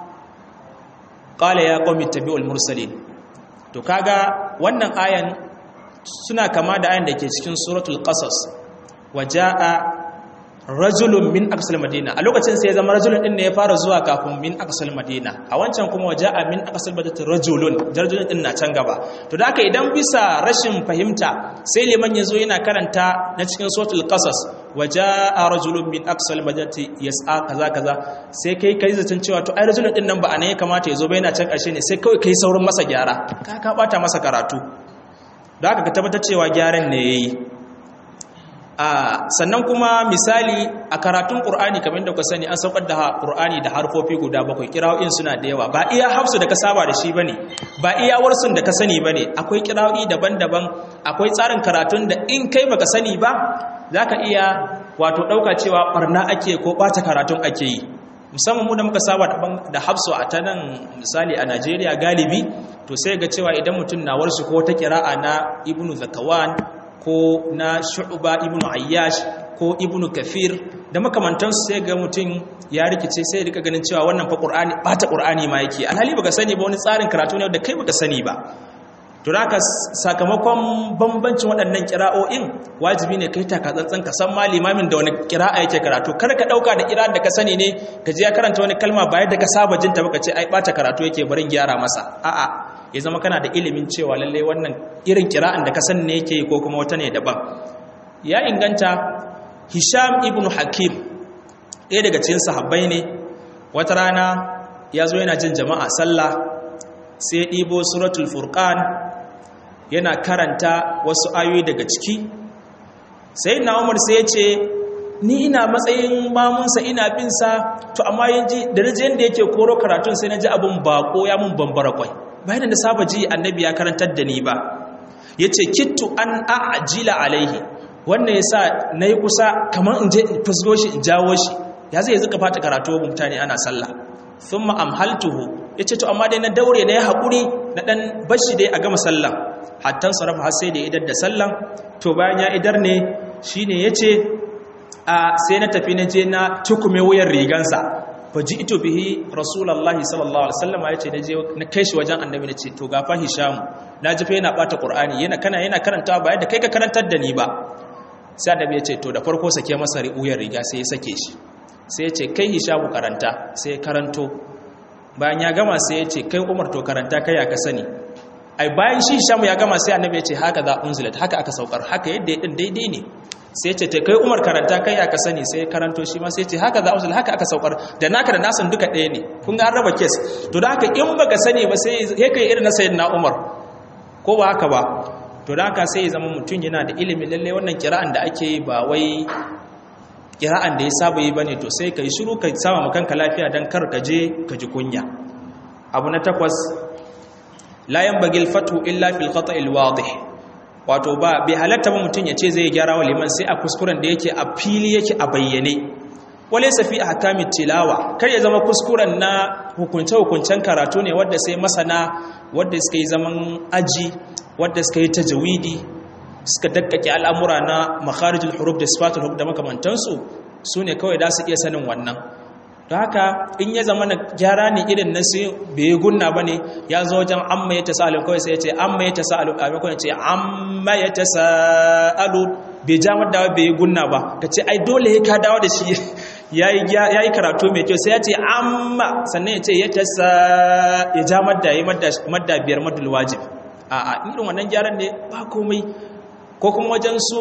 qala ya qaumi tabi'ul mursalin to kaga wannan ayan suna kama da ayan da ke cikin suratul qasas waja'a rajulun min aqsal madina a lokacin sai ya zama rajulun din ne ya fara zuwa kafin min aqsal madina a wancan kuma waja'a min aqsal madina rajulun rajulun din na can gaba to da haka idan bisa rashin fahimta sai liman yazo yana karanta na cikin suratul qasas waja'a rajulun min aqsal madinati yas'a kaza kaza sai kai kai zaton cewa to ai rajulun din nan ba anan ya kamata yazo ba yana can karshe ne sai kawai kai saurin masa gyara ka ka bata masa karatu da haka ka tabbatar cewa gyaran ne yayi sannan kuma misali a karatun ƙur'ani kamar da ku sani an saukar da ƙur'ani da harfofi guda bakwai kira'o'in suna da yawa ba iya hafsu da ka saba da shi bane ba iya warsun da ka sani bane akwai kira'o'i daban-daban akwai tsarin karatun da in kai baka sani ba zaka iya wato ɗauka cewa barna ake ko ɓata karatun ake yi musamman mu da muka saba da hafsu a ta nan misali a Najeriya galibi to sai ga cewa idan mutum na warsu ko ta kira'a na ibnu zakawan ko na shu'ba ibnu ayyash ko ibnu kafir da makamantansu sai ga mutum ya rikice sai ya rika ganin cewa wannan fa qur'ani bata qur'ani ma yake alhali baka sani ba wani tsarin karatu ne da kai baka sani ba to haka sakamakon bambancin waɗannan kira'o'in wajibi ne kai taka tsantsan ka san ma limamin da wani kira'a yake karatu kar ka dauka da kira'ar da ka sani ne ka je ya karanta wani kalma ba yadda ka saba jinta baka ce ai bata karatu yake barin gyara masa a'a ya zama kana da ilimin cewa lalle wannan irin kira'an da ka san ne yake ko kuma wata ne daban ya inganta hisham ibn hakim ɗaya daga cikin sahabbai ne wata rana ya zo yana jin jama'a sallah sai ya ɗibo suratul furqan yana karanta wasu ayoyi daga ciki sai na umar sai ya ce ni ina matsayin mamunsa ina bin sa to amma yaji da naji yanda yake koro karatun sai naji abun bako ya mun bambara kwai bayan da saba ji annabi ya karantar da ni ba yace kittu an a'jila alaihi wannan yasa nayi kusa kamar in je in fusgo shi in jawo shi ya zai zuka fata karatu wa mutane ana sallah thumma amhaltuhu yace to amma dai na daure na yi hakuri na dan bashi dai a gama sallah hatta sarafa har sai da idar da sallah to bayan ya idar ne shine yace a sai na tafi na je na tukume wuyan rigansa faji ito bihi rasulullahi sallallahu alaihi wasallam ya ce na je na kai shi wajen annabi na ce to gafa hisham na ji fa yana bata qur'ani yana kana yana karantawa ba yadda kai ka karantar da ni ba sai annabi ya ce to da farko sake masa wuyan riga sai ya sake shi sai ya ce kai hisham karanta sai ya karanto bayan ya gama sai ya ce kai umar to karanta kai ya ka sani ai bayan shi hisham ya gama sai annabi ya ce haka za unzilat haka aka saukar haka yadda ya din daidai ne sai ce ta kai umar karanta kai aka sani sai karanto shi ma sai ce haka za a haka aka saukar da naka da nasan duka ɗaya ne kun ga an raba kes to da haka in baka sani ba sai ya kai irin na sayin na umar ko ba haka ba to da haka sai ya zama mutum yana da ilimin lalle wannan kira'an da ake yi ba wai kira'an da ya saba yi bane to sai kai shiru ka sama kanka lafiya dan kar ka je ka ji kunya abu na takwas la yanbaghi al-fathu illa fil khata' al-wadih wato ba bai halatta ba mutum ya ce zai gyara wa liman sai a kuskuren da yake a fili yake a bayyane wale safi a hakamin tilawa kar ya zama kuskuren na hukunce-hukuncen karatu ne wadda sai masana wadda suka yi zaman aji wadda suka yi tajawidi suka dakkake al'amura na makharijul huruf da sifatul huruf da makamantansu su ne kawai da su iya sanin wannan don haka in ya zama na gyara ne irin na sai bai yi gunna ba ne ya zo wajen amma ya ta sa'alu kawai sai ya ce amma ya ta sa'alu a maimakon ce amma ya ta sa'alu bai ja madda bai yi gunna ba ka ce ai dole ya ka dawo da shi ya yi karatu mai kyau sai ya ce amma sannan ya ce ya ta sa ya ja madda ya yi madda biyar maddul wajib a a irin wannan gyaran ne ba komai ko kuma wajen su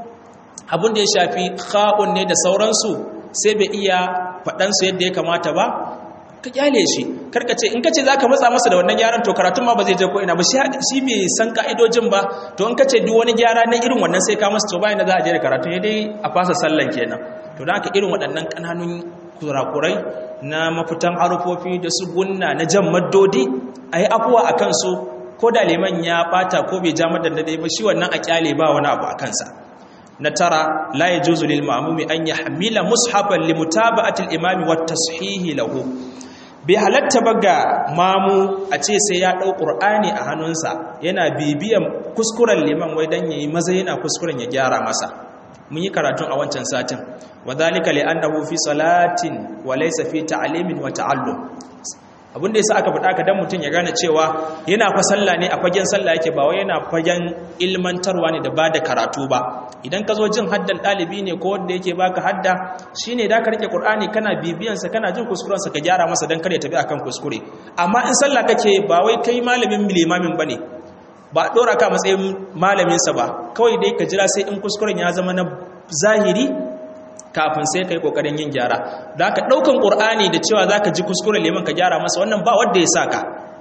abin da ya shafi kha'un ne da sauransu sai bai iya faɗansu yadda ya kamata ba ka kyale shi karka ce in ka ce za ka matsa masa da wannan gyaran to karatun ma ba zai je ko ina ba shi bai san ka'idojin ba to in ka ce duk wani gyara na irin wannan sai ka masa to bayan da za a je da karatun ya dai a fasa sallan kenan to da haka irin waɗannan ƙananun kurakurai na mafitan harufofi da su gunna na jan maddodi a yi afuwa a kansu ko da liman ya ɓata ko bai ja madadadai ba shi wannan a kyale ba wani abu a kansa na tara la yajuzu lil ma'mumi an yahmila mushafan li mutaba'ati al imami wat tashihi lahu bai halatta ba ga mamu a ce sai ya dau qur'ani a hannunsa yana bibiyan kuskuren liman wai dan yayi maza yana kuskuren ya gyara masa mun yi karatun a wancan satin wadhalika li annahu fi salatin wa laysa fi ta'limin wa ta'allum abin da yasa aka faɗa ka dan mutum ya gane cewa yana fa sallah ne a fagen sallah yake ba wai yana fagen ilmantarwa ne da ba da karatu ba idan ka zo jin haddan ɗalibi ne ko wanda yake baka hadda shine da ka rike qur'ani kana bibiyan sa kana jin kuskuren sa ka gyara masa dan kar ya tafi akan kuskure amma in sallah kake ba wai kai malamin limamin bane ba dora ka matsayin malamin sa ba kawai dai ka jira sai in kuskuren ya zama na zahiri kafin sai kai kokarin yin gyara da ka daukan qur'ani da cewa zaka ji kuskuren liman ka gyara masa wannan ba wanda ya saka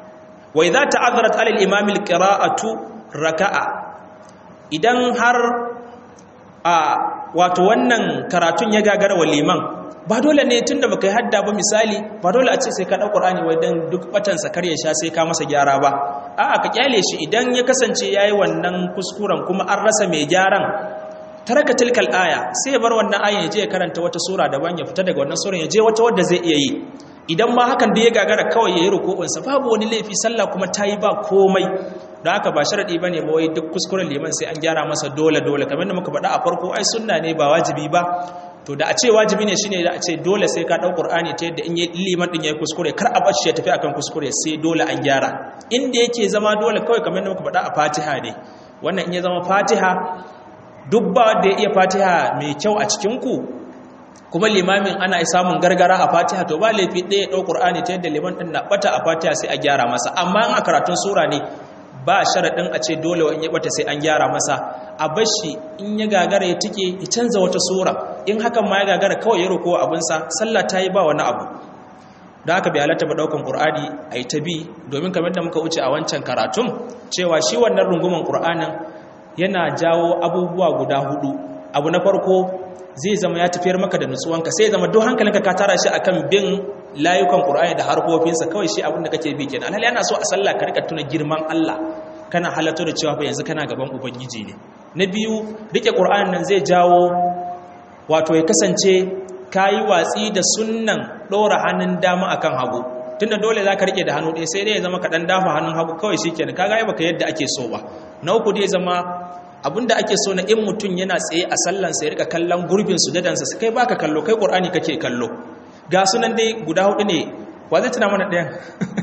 wa idza ta'azzarat 'ala al-imam al-qira'atu raka'a idan har a wato wannan karatun ya gagara wa liman ba dole ne tunda baka yi hadda ba misali ba dole a ce sai ka ɗau ƙur'ani wai dan duk batansa kar ya sha sai ka masa gyara ba a'a ka kyale shi idan ya kasance yayi wannan kuskuren kuma an rasa mai gyaran taraka tilkal aya sai ya bar wannan ayan ya je ya karanta wata sura daban ya fita daga wannan suran ya je wata wadda zai iya yi idan ma hakan da ya gagara kawai ya yi ruku'unsa babu wani laifi sallah kuma ta yi ba komai da haka ba sharaɗi ba ne ba wai duk kuskuren liman sai an gyara masa dole dole kamar da muka faɗa a farko ai sunna ne ba wajibi ba to da a ce wajibi ne shine da a ce dole sai ka ɗau ƙur'ani ta yadda in yi liman ɗin ya yi kuskure kar a bar shi ya tafi akan kuskure sai dole an gyara inda yake zama dole kawai kamar da muka faɗa a fatiha ne wannan in ya zama fatiha duk ba wanda ya iya fatiha mai kyau a cikinku kuma limamin ana samun gargara a fatiha to ba laifi ɗaya ɗau ƙur'ani ta yadda liman ɗin na ɓata a fatiha sai a gyara masa amma in a karatun sura ne ba sharaɗin a ce dole in ya ɓata sai an gyara masa a bashi in ya gagara ya tike ya canza wata sura in hakan ma ya gagara kawai ya roko abinsa sallah ta yi ba wani abu da haka bai halatta ba ɗaukan ƙur'ani a yi ta bi domin kamar da muka wuce a wancan karatun cewa shi wannan runguman ƙur'anin yana jawo abubuwa guda hudu abu na farko zai zama ya tafiyar maka da nutsuwanka sai zama duk hankalinka ka tara shi akan bin layukan Qur'ani da harfofinsa kawai shi abin da kake bi kenan alhali ana so a sallah ka rika tuna girman Allah kana halatto da cewa fa yanzu kana gaban ubangiji ne na biyu rike Qur'ani nan zai jawo wato ya kasance kayi watsi da sunnan dora hannun dama akan hagu tunda dole zaka rike da hannu ɗaya sai dai ya zama ka dan dafa hannun hagu kawai shikenan kaga ai baka yadda ake so ba na uku dai zama abinda ake so na in mutum yana tsaye a sallan sai rika kallon gurbin sujadansa sai kai baka kallo kai qur'ani kake kallo ga sunan dai guda hudu ne wa zai tuna mana ɗayan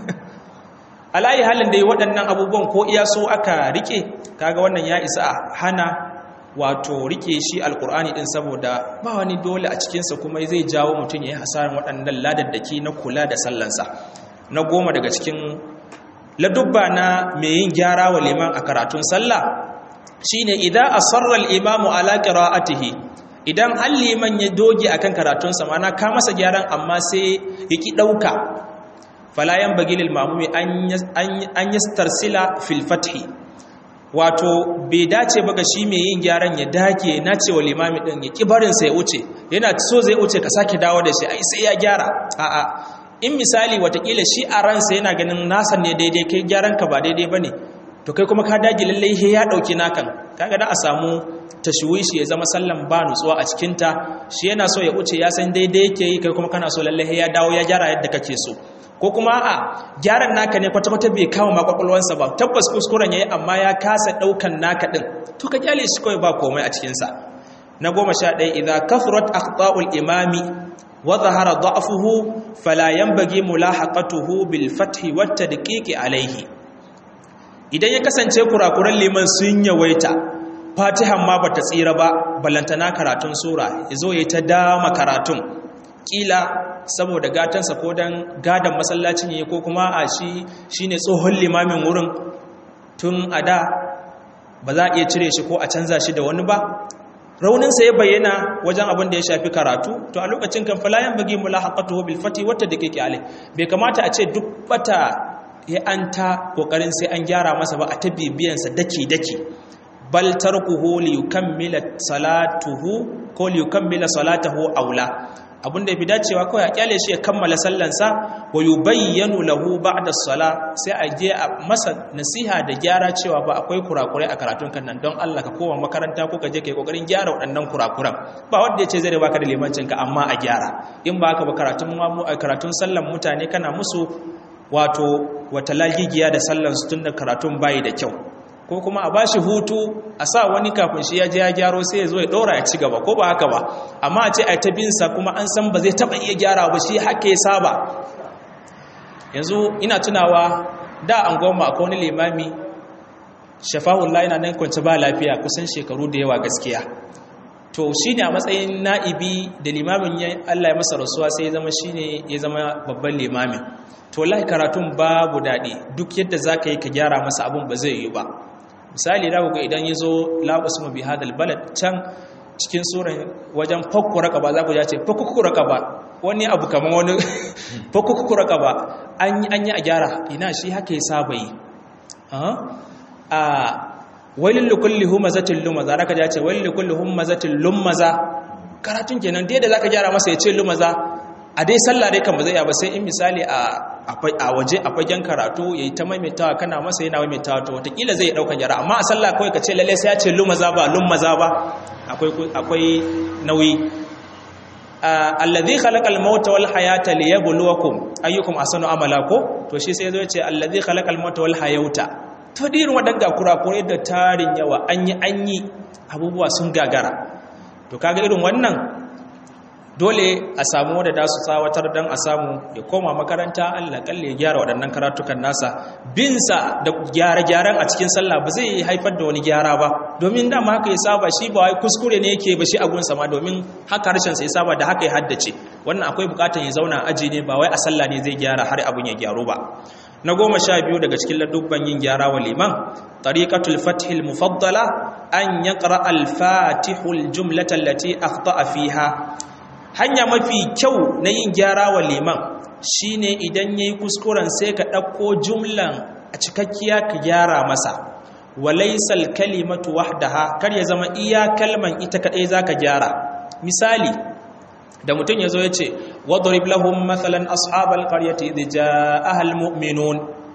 alayi halin dai waɗannan abubuwan ko iya so aka rike kaga wannan ya isa a hana wato rike shi alkur'ani din saboda ba wani dole a cikinsa kuma zai jawo mutum ya yi hasarar waɗannan ladaddaki na kula da sallansa na goma daga cikin ladubba na mai yin gyara wa liman a karatun sallah shine idan asarra al-imamu ala qira'atihi idan har liman ya doge akan karatun sa mana ka masa gyaran amma sai yaki dauka fala yan bagilil mamumi an yastarsila fil fathi wato bai dace ba ga shi mai yin gyaran ya dage na cewa limami din ya kibarin sa ya wuce yana so zai wuce ka sake dawo da shi ai sai ya gyara a'a in misali watakila shi a ransa yana ganin nasa ne daidai kai gyaran ka ba daidai bane to kai kuma ka dage lallai he ya dauki nakan kaga da a samu tashwishi ya zama sallan ba nutsuwa a cikin ta shi yana so ya wuce ya san daidai yake yi kai kuma kana so lallai he ya dawo ya gyara yadda kake so ko kuma a gyaran naka ne kwata-kwata bai kama makwakwalwansa ba tabbas kuskuren yayi amma ya kasa daukan naka din to ka kyale shi kawai ba komai a cikinsa na goma sha ɗaya idan kafurat akhta'ul imami wa zahara da'fuhu fala yanbaghi mulahaqatuhu bil fathi wat tadqiqi alayhi idan ya kasance kurakuran liman sun yawaita fatihan ma bata tsira ba ballantana karatun sura yazo yayi ta dama karatun kila saboda gatansa ko dan gadan masallacin ne ko kuma a shi shine tsohon limamin wurin tun a da ba za a iya cire shi ko a canza shi da wani ba rauninsa ya bayyana wajen abin da ya shafi karatu to a lokacin kan falayan bagi mulahaqatuhu bil fati wata da kake alai bai kamata a ce duk bata ya anta kokarin sai an gyara masa ba a ta bibiyansa daki daki bal tarkuhu li yukammila salatuhu ko li yukammila salatahu aula abin da ya fi dacewa kawai a kyale shi ya kammala sallansa wa yubayyanu lahu ba'da sala sai a je a masa nasiha da gyara cewa ba akwai kurakurai a karatun kan nan don Allah ka koma makaranta ko ka je kai kokarin gyara waɗannan kurakuran ba wanda yace zai baka da limancin ka amma a gyara in ba haka ba karatun mu karatun sallan mutane kana musu wato wata lagigiya da sallan su tunda karatun bayi da kyau ko kuma a bashi hutu a sa wani kafin shi ya je ya gyaro sai ya zo ya ɗora ya ci gaba ko ba haka ba amma a ce a ta binsa kuma an san ba zai taɓa iya gyara ba shi haka ya saba yanzu ina tunawa da an goma a wani limami shafa'ullah yana nan kwanci ba lafiya kusan shekaru da yawa gaskiya to shi ne a matsayin na'ibi da limamin ya Allah ya masa rasuwa sai ya zama shi ne ya zama babban limamin to lahi karatun babu daɗi duk yadda za ka yi ka gyara masa abin ba zai yi ba misali da ga idan ya zo laɓasu mabi hadal balad can cikin tsoron wajen fakku raka ba za ku ya ce fakku raka ba wani abu kamar wani fakku raka ba an yi a gyara ina shi haka ya saba yi a wailin likulli humazatin lumaza raka ja ce wailin likulli humazatin lumaza karatun kenan dai da zaka gyara masa ya ce lumaza a dai sallah dai kan ba zai ba sai in misali a waje a fagen karatu ya yi ta maimaitawa kana masa yana maimaitawa to watakila zai ɗauka gyara amma a sallah kawai ka ce lalle sai ya ce lumaza ba lumaza ba akwai nauyi alladhi khalaqal mauta wal hayata liyabluwakum ayyukum ahsanu amala ko to shi sai yazo ya ce alladhi khalaqal mauta wal hayata to dirin wadanga kurakurai da tarin yawa an yi an yi abubuwa sun gagara to kaga irin wannan dole a samu wadda da su tsawatar don a samu ya koma makaranta allah kalle ya gyara waɗannan karatukan nasa binsa da gyare-gyaren a cikin sallah ba zai haifar da wani gyara ba domin dama haka ya saba shi ba wai kuskure ne yake ba shi a gunsa ma domin haka harshen sa ya saba da haka ya haddace wannan akwai bukatar ya zauna aji ne ba wai a sallah ne zai gyara har abun ya gyaru ba na goma sha biyu daga cikin ladubban yin gyara wa liman tariqatul fathil mufaddala an yaqra al-fatihul jumlata allati akhta'a fiha hanya mafi kyau na yin gyara wa liman shine idan yayi kuskuren sai ka ɗauko jumlan a cikakkiya ka gyara masa walaisal kalimatu wahdaha kar ya zama iya kalman ita kadai zaka gyara misali da mutum yazo yace wadrib lahum mathalan ashabal qaryati idh jaa al mu'minun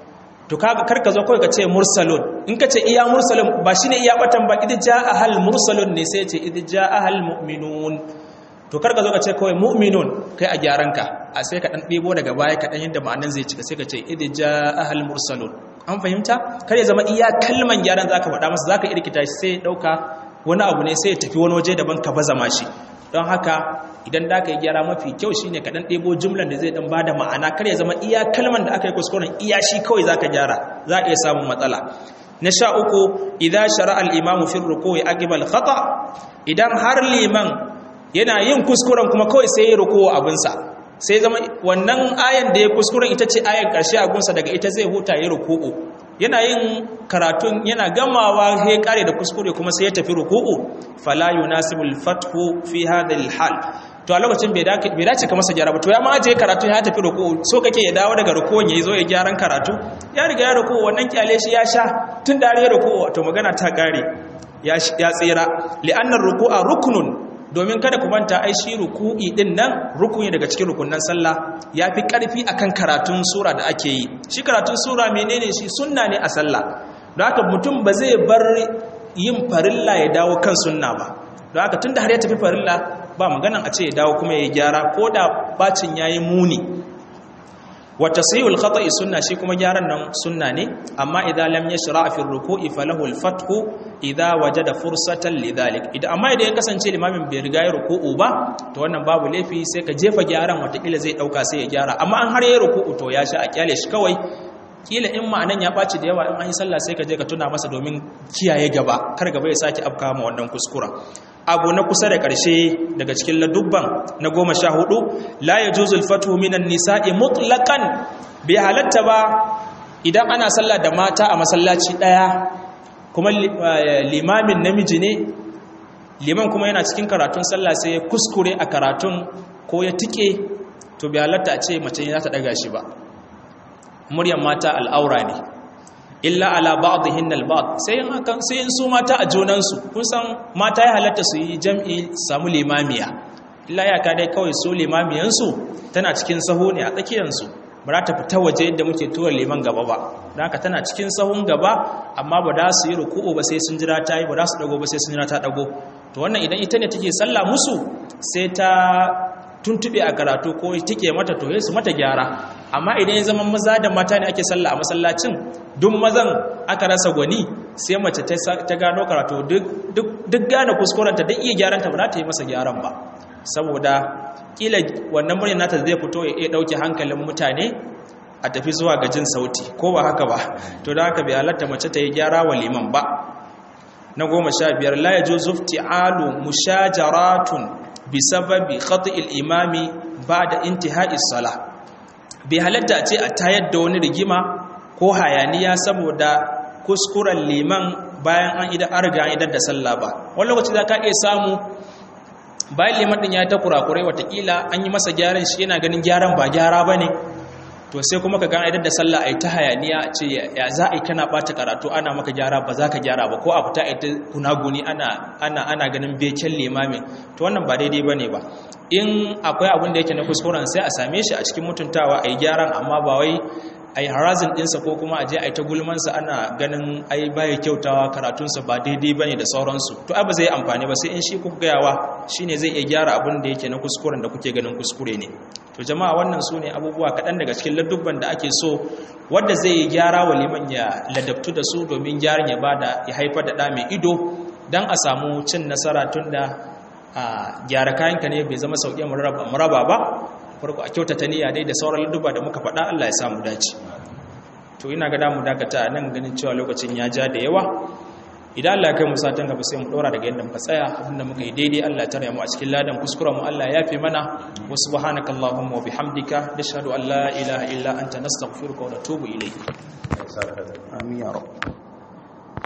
to kaga kar ka zo kai ka ce mursalun in ka ce iya mursalun ba shine iya batan ba idh jaa al mursalun ne sai ce idh jaa al mu'minun to karka zo ka ce kawai mu'minun kai a gyaranka a sai ka dan ɗebo daga baya ka dan yadda ma'anan zai cika sai ka ce idh jaa ahal mursalun an fahimta kar ya zama iya kalman gyaran zaka faɗa masa zaka irkita shi sai ya dauka wani abu ne sai ya tafi wani waje daban ka baza mashi don haka idan da ka yi gyara mafi kyau shine ka dan ɗebo jumlan da zai dan bada ma'ana kar ya zama iya kalman da aka yi kuskuren iya shi kawai zaka gyara za a iya samun matsala na sha uku idan shara al-imamu fi ruku'i aqibal khata idan har liman yana yin kuskuren kuma kawai sai ya rukuwa abinsa sai zama wannan ayan da ya kuskuren ita ce ayan ƙarshe abinsa daga ita zai huta ya ruku'u yana yin karatun yana gamawa ya kare da kuskure kuma sai ya tafi ruku'u fala yunasibul fathu fi hadhihi hal to a lokacin bai dace ka masa gyara ba to ya ma je karatu ya tafi ruku'u so kake ya dawo daga ruku'un yayi zo ya gyaran karatu ya riga ya ruku'u wannan kyale shi ya sha tun da ya ruku'u to magana ta kare ya tsira li'annar ruku'a ruknun domin kada ku manta ai shi ruku'i din nan rukuni daga cikin rukunnan sallah yafi karfi akan karatun sura da ake yi shi karatun sura menene shi sunna ne a sallah don haka mutum ba zai bar yin farilla ya dawo kan sunna ba don haka tunda har ya tafi farilla ba maganan a ce ya dawo kuma ya gyara ko da bacin yayi muni wa tasihul khata'i sunna shi kuma gyaran nan sunna ne amma idza lam yashra fi ruku'i falahu al-fathu idza wajada fursatan lidhalik idan amma idan ya kasance limamin bai riga ya ruku'u ba to wannan babu laifi sai ka jefa gyaran watakila zai dauka sai ya gyara amma an har ya ruku'u to ya sha a kyale shi kawai kila in ma'anan ya ɓaci da yawa in an yi sallah sai ka je ka tuna masa domin kiyaye gaba kar gaba ya sake afka ma wannan kuskura abu na kusa da ƙarshe daga cikin ladubban na goma sha hudu la ya juzul fatu minan nisa'i mutlaqan bai halatta ba idan ana sallah da mata a masallaci ɗaya kuma limamin namiji ne liman kuma yana cikin karatun sallah sai ya kuskure a karatun ko ya tike to bai halatta a ce mace za ta ɗaga shi ba muryan mata al'aura ne illa ala ba'dihim al-ba'd sai in akan sai in su mata a junansu kun san mata ya halatta su yi jam'i samu limamiya illa ya ka dai kawai su limamiyan su tana cikin sahu ne a tsakiyar su ba za ta fita waje yadda muke tura liman gaba ba don haka tana cikin sahun gaba amma ba da su yi ruku'u ba sai sun jira ta yi ba da su dago ba sai sun jira ta dago to wannan idan ita ne take sallah musu sai ta tuntube a karatu ko take mata to su mata gyara amma idan ya zama maza da mata ne ake sallah a masallacin duk mazan aka rasa gwani sai mace ta gano karatu duk gane kuskurenta duk iya gyaranta ba za ta yi masa gyaran ba saboda kila wannan muryar nata zai fito ya iya dauke hankalin mutane a tafi zuwa ga jin sauti ko ba haka ba to da haka bai halatta mace ta yi gyara wa liman ba na goma sha biyar la yajuzu ifti'alu mushajaratun bisababi khati'il imami ba'da intihai salah bai halatta ce a tayar da wani rigima ko hayaniya saboda kuskuren liman bayan an idan arga idan da sallah ba wani lokaci za ka iya samu bayan liman din ya ta kurakurai watakila an yi masa gyaran shi yana ganin gyaran ba gyara ba ne to to sai kuma ka gana idan da sallah ai ta hayaniya ce ya za a yi kana bata karatu ana maka gyara ba za ka gyara ba ko a fita ai ta gunaguni ana ana ana ganin beken limamin to wannan ba daidai bane ba in akwai abin da yake na kuskuren sai a same shi a cikin mutuntawa ai gyaran amma ba wai ai harazin dinsa ko kuma aje ai ta gulmansa ana ganin ai baya kyautawa karatunsa ba daidai bane da sauransu to ai ba zai amfani ba sai in shi kuka gayawa shine zai iya gyara abin da yake na kuskuren da kuke ganin kuskure ne to jama'a wannan su ne abubuwa kaɗan daga cikin ladubban da ake so wadda zai yi gyara wa liman ya ladabtu da su domin gyaran ya bada ya haifar da ɗa mai ido don a samu cin nasara tun da gyara kayanka ne bai zama sauƙi muraba ba farko a kyautata niyya dai da sauran ladubba da muka faɗa Allah ya samu dace to ina ga damu dakata nan ganin cewa lokacin ya ja da yawa idan Allah ya kai mu satan gaba sai mu dora daga yadda muka tsaya abinda muka yi daidai Allah ya tare mu a cikin ladan kuskuren mu Allah ya yafe mana wa subhanakallahumma wa bihamdika nashhadu an la ilaha illa anta nastaghfiruka wa natubu ilayk amin ya rabb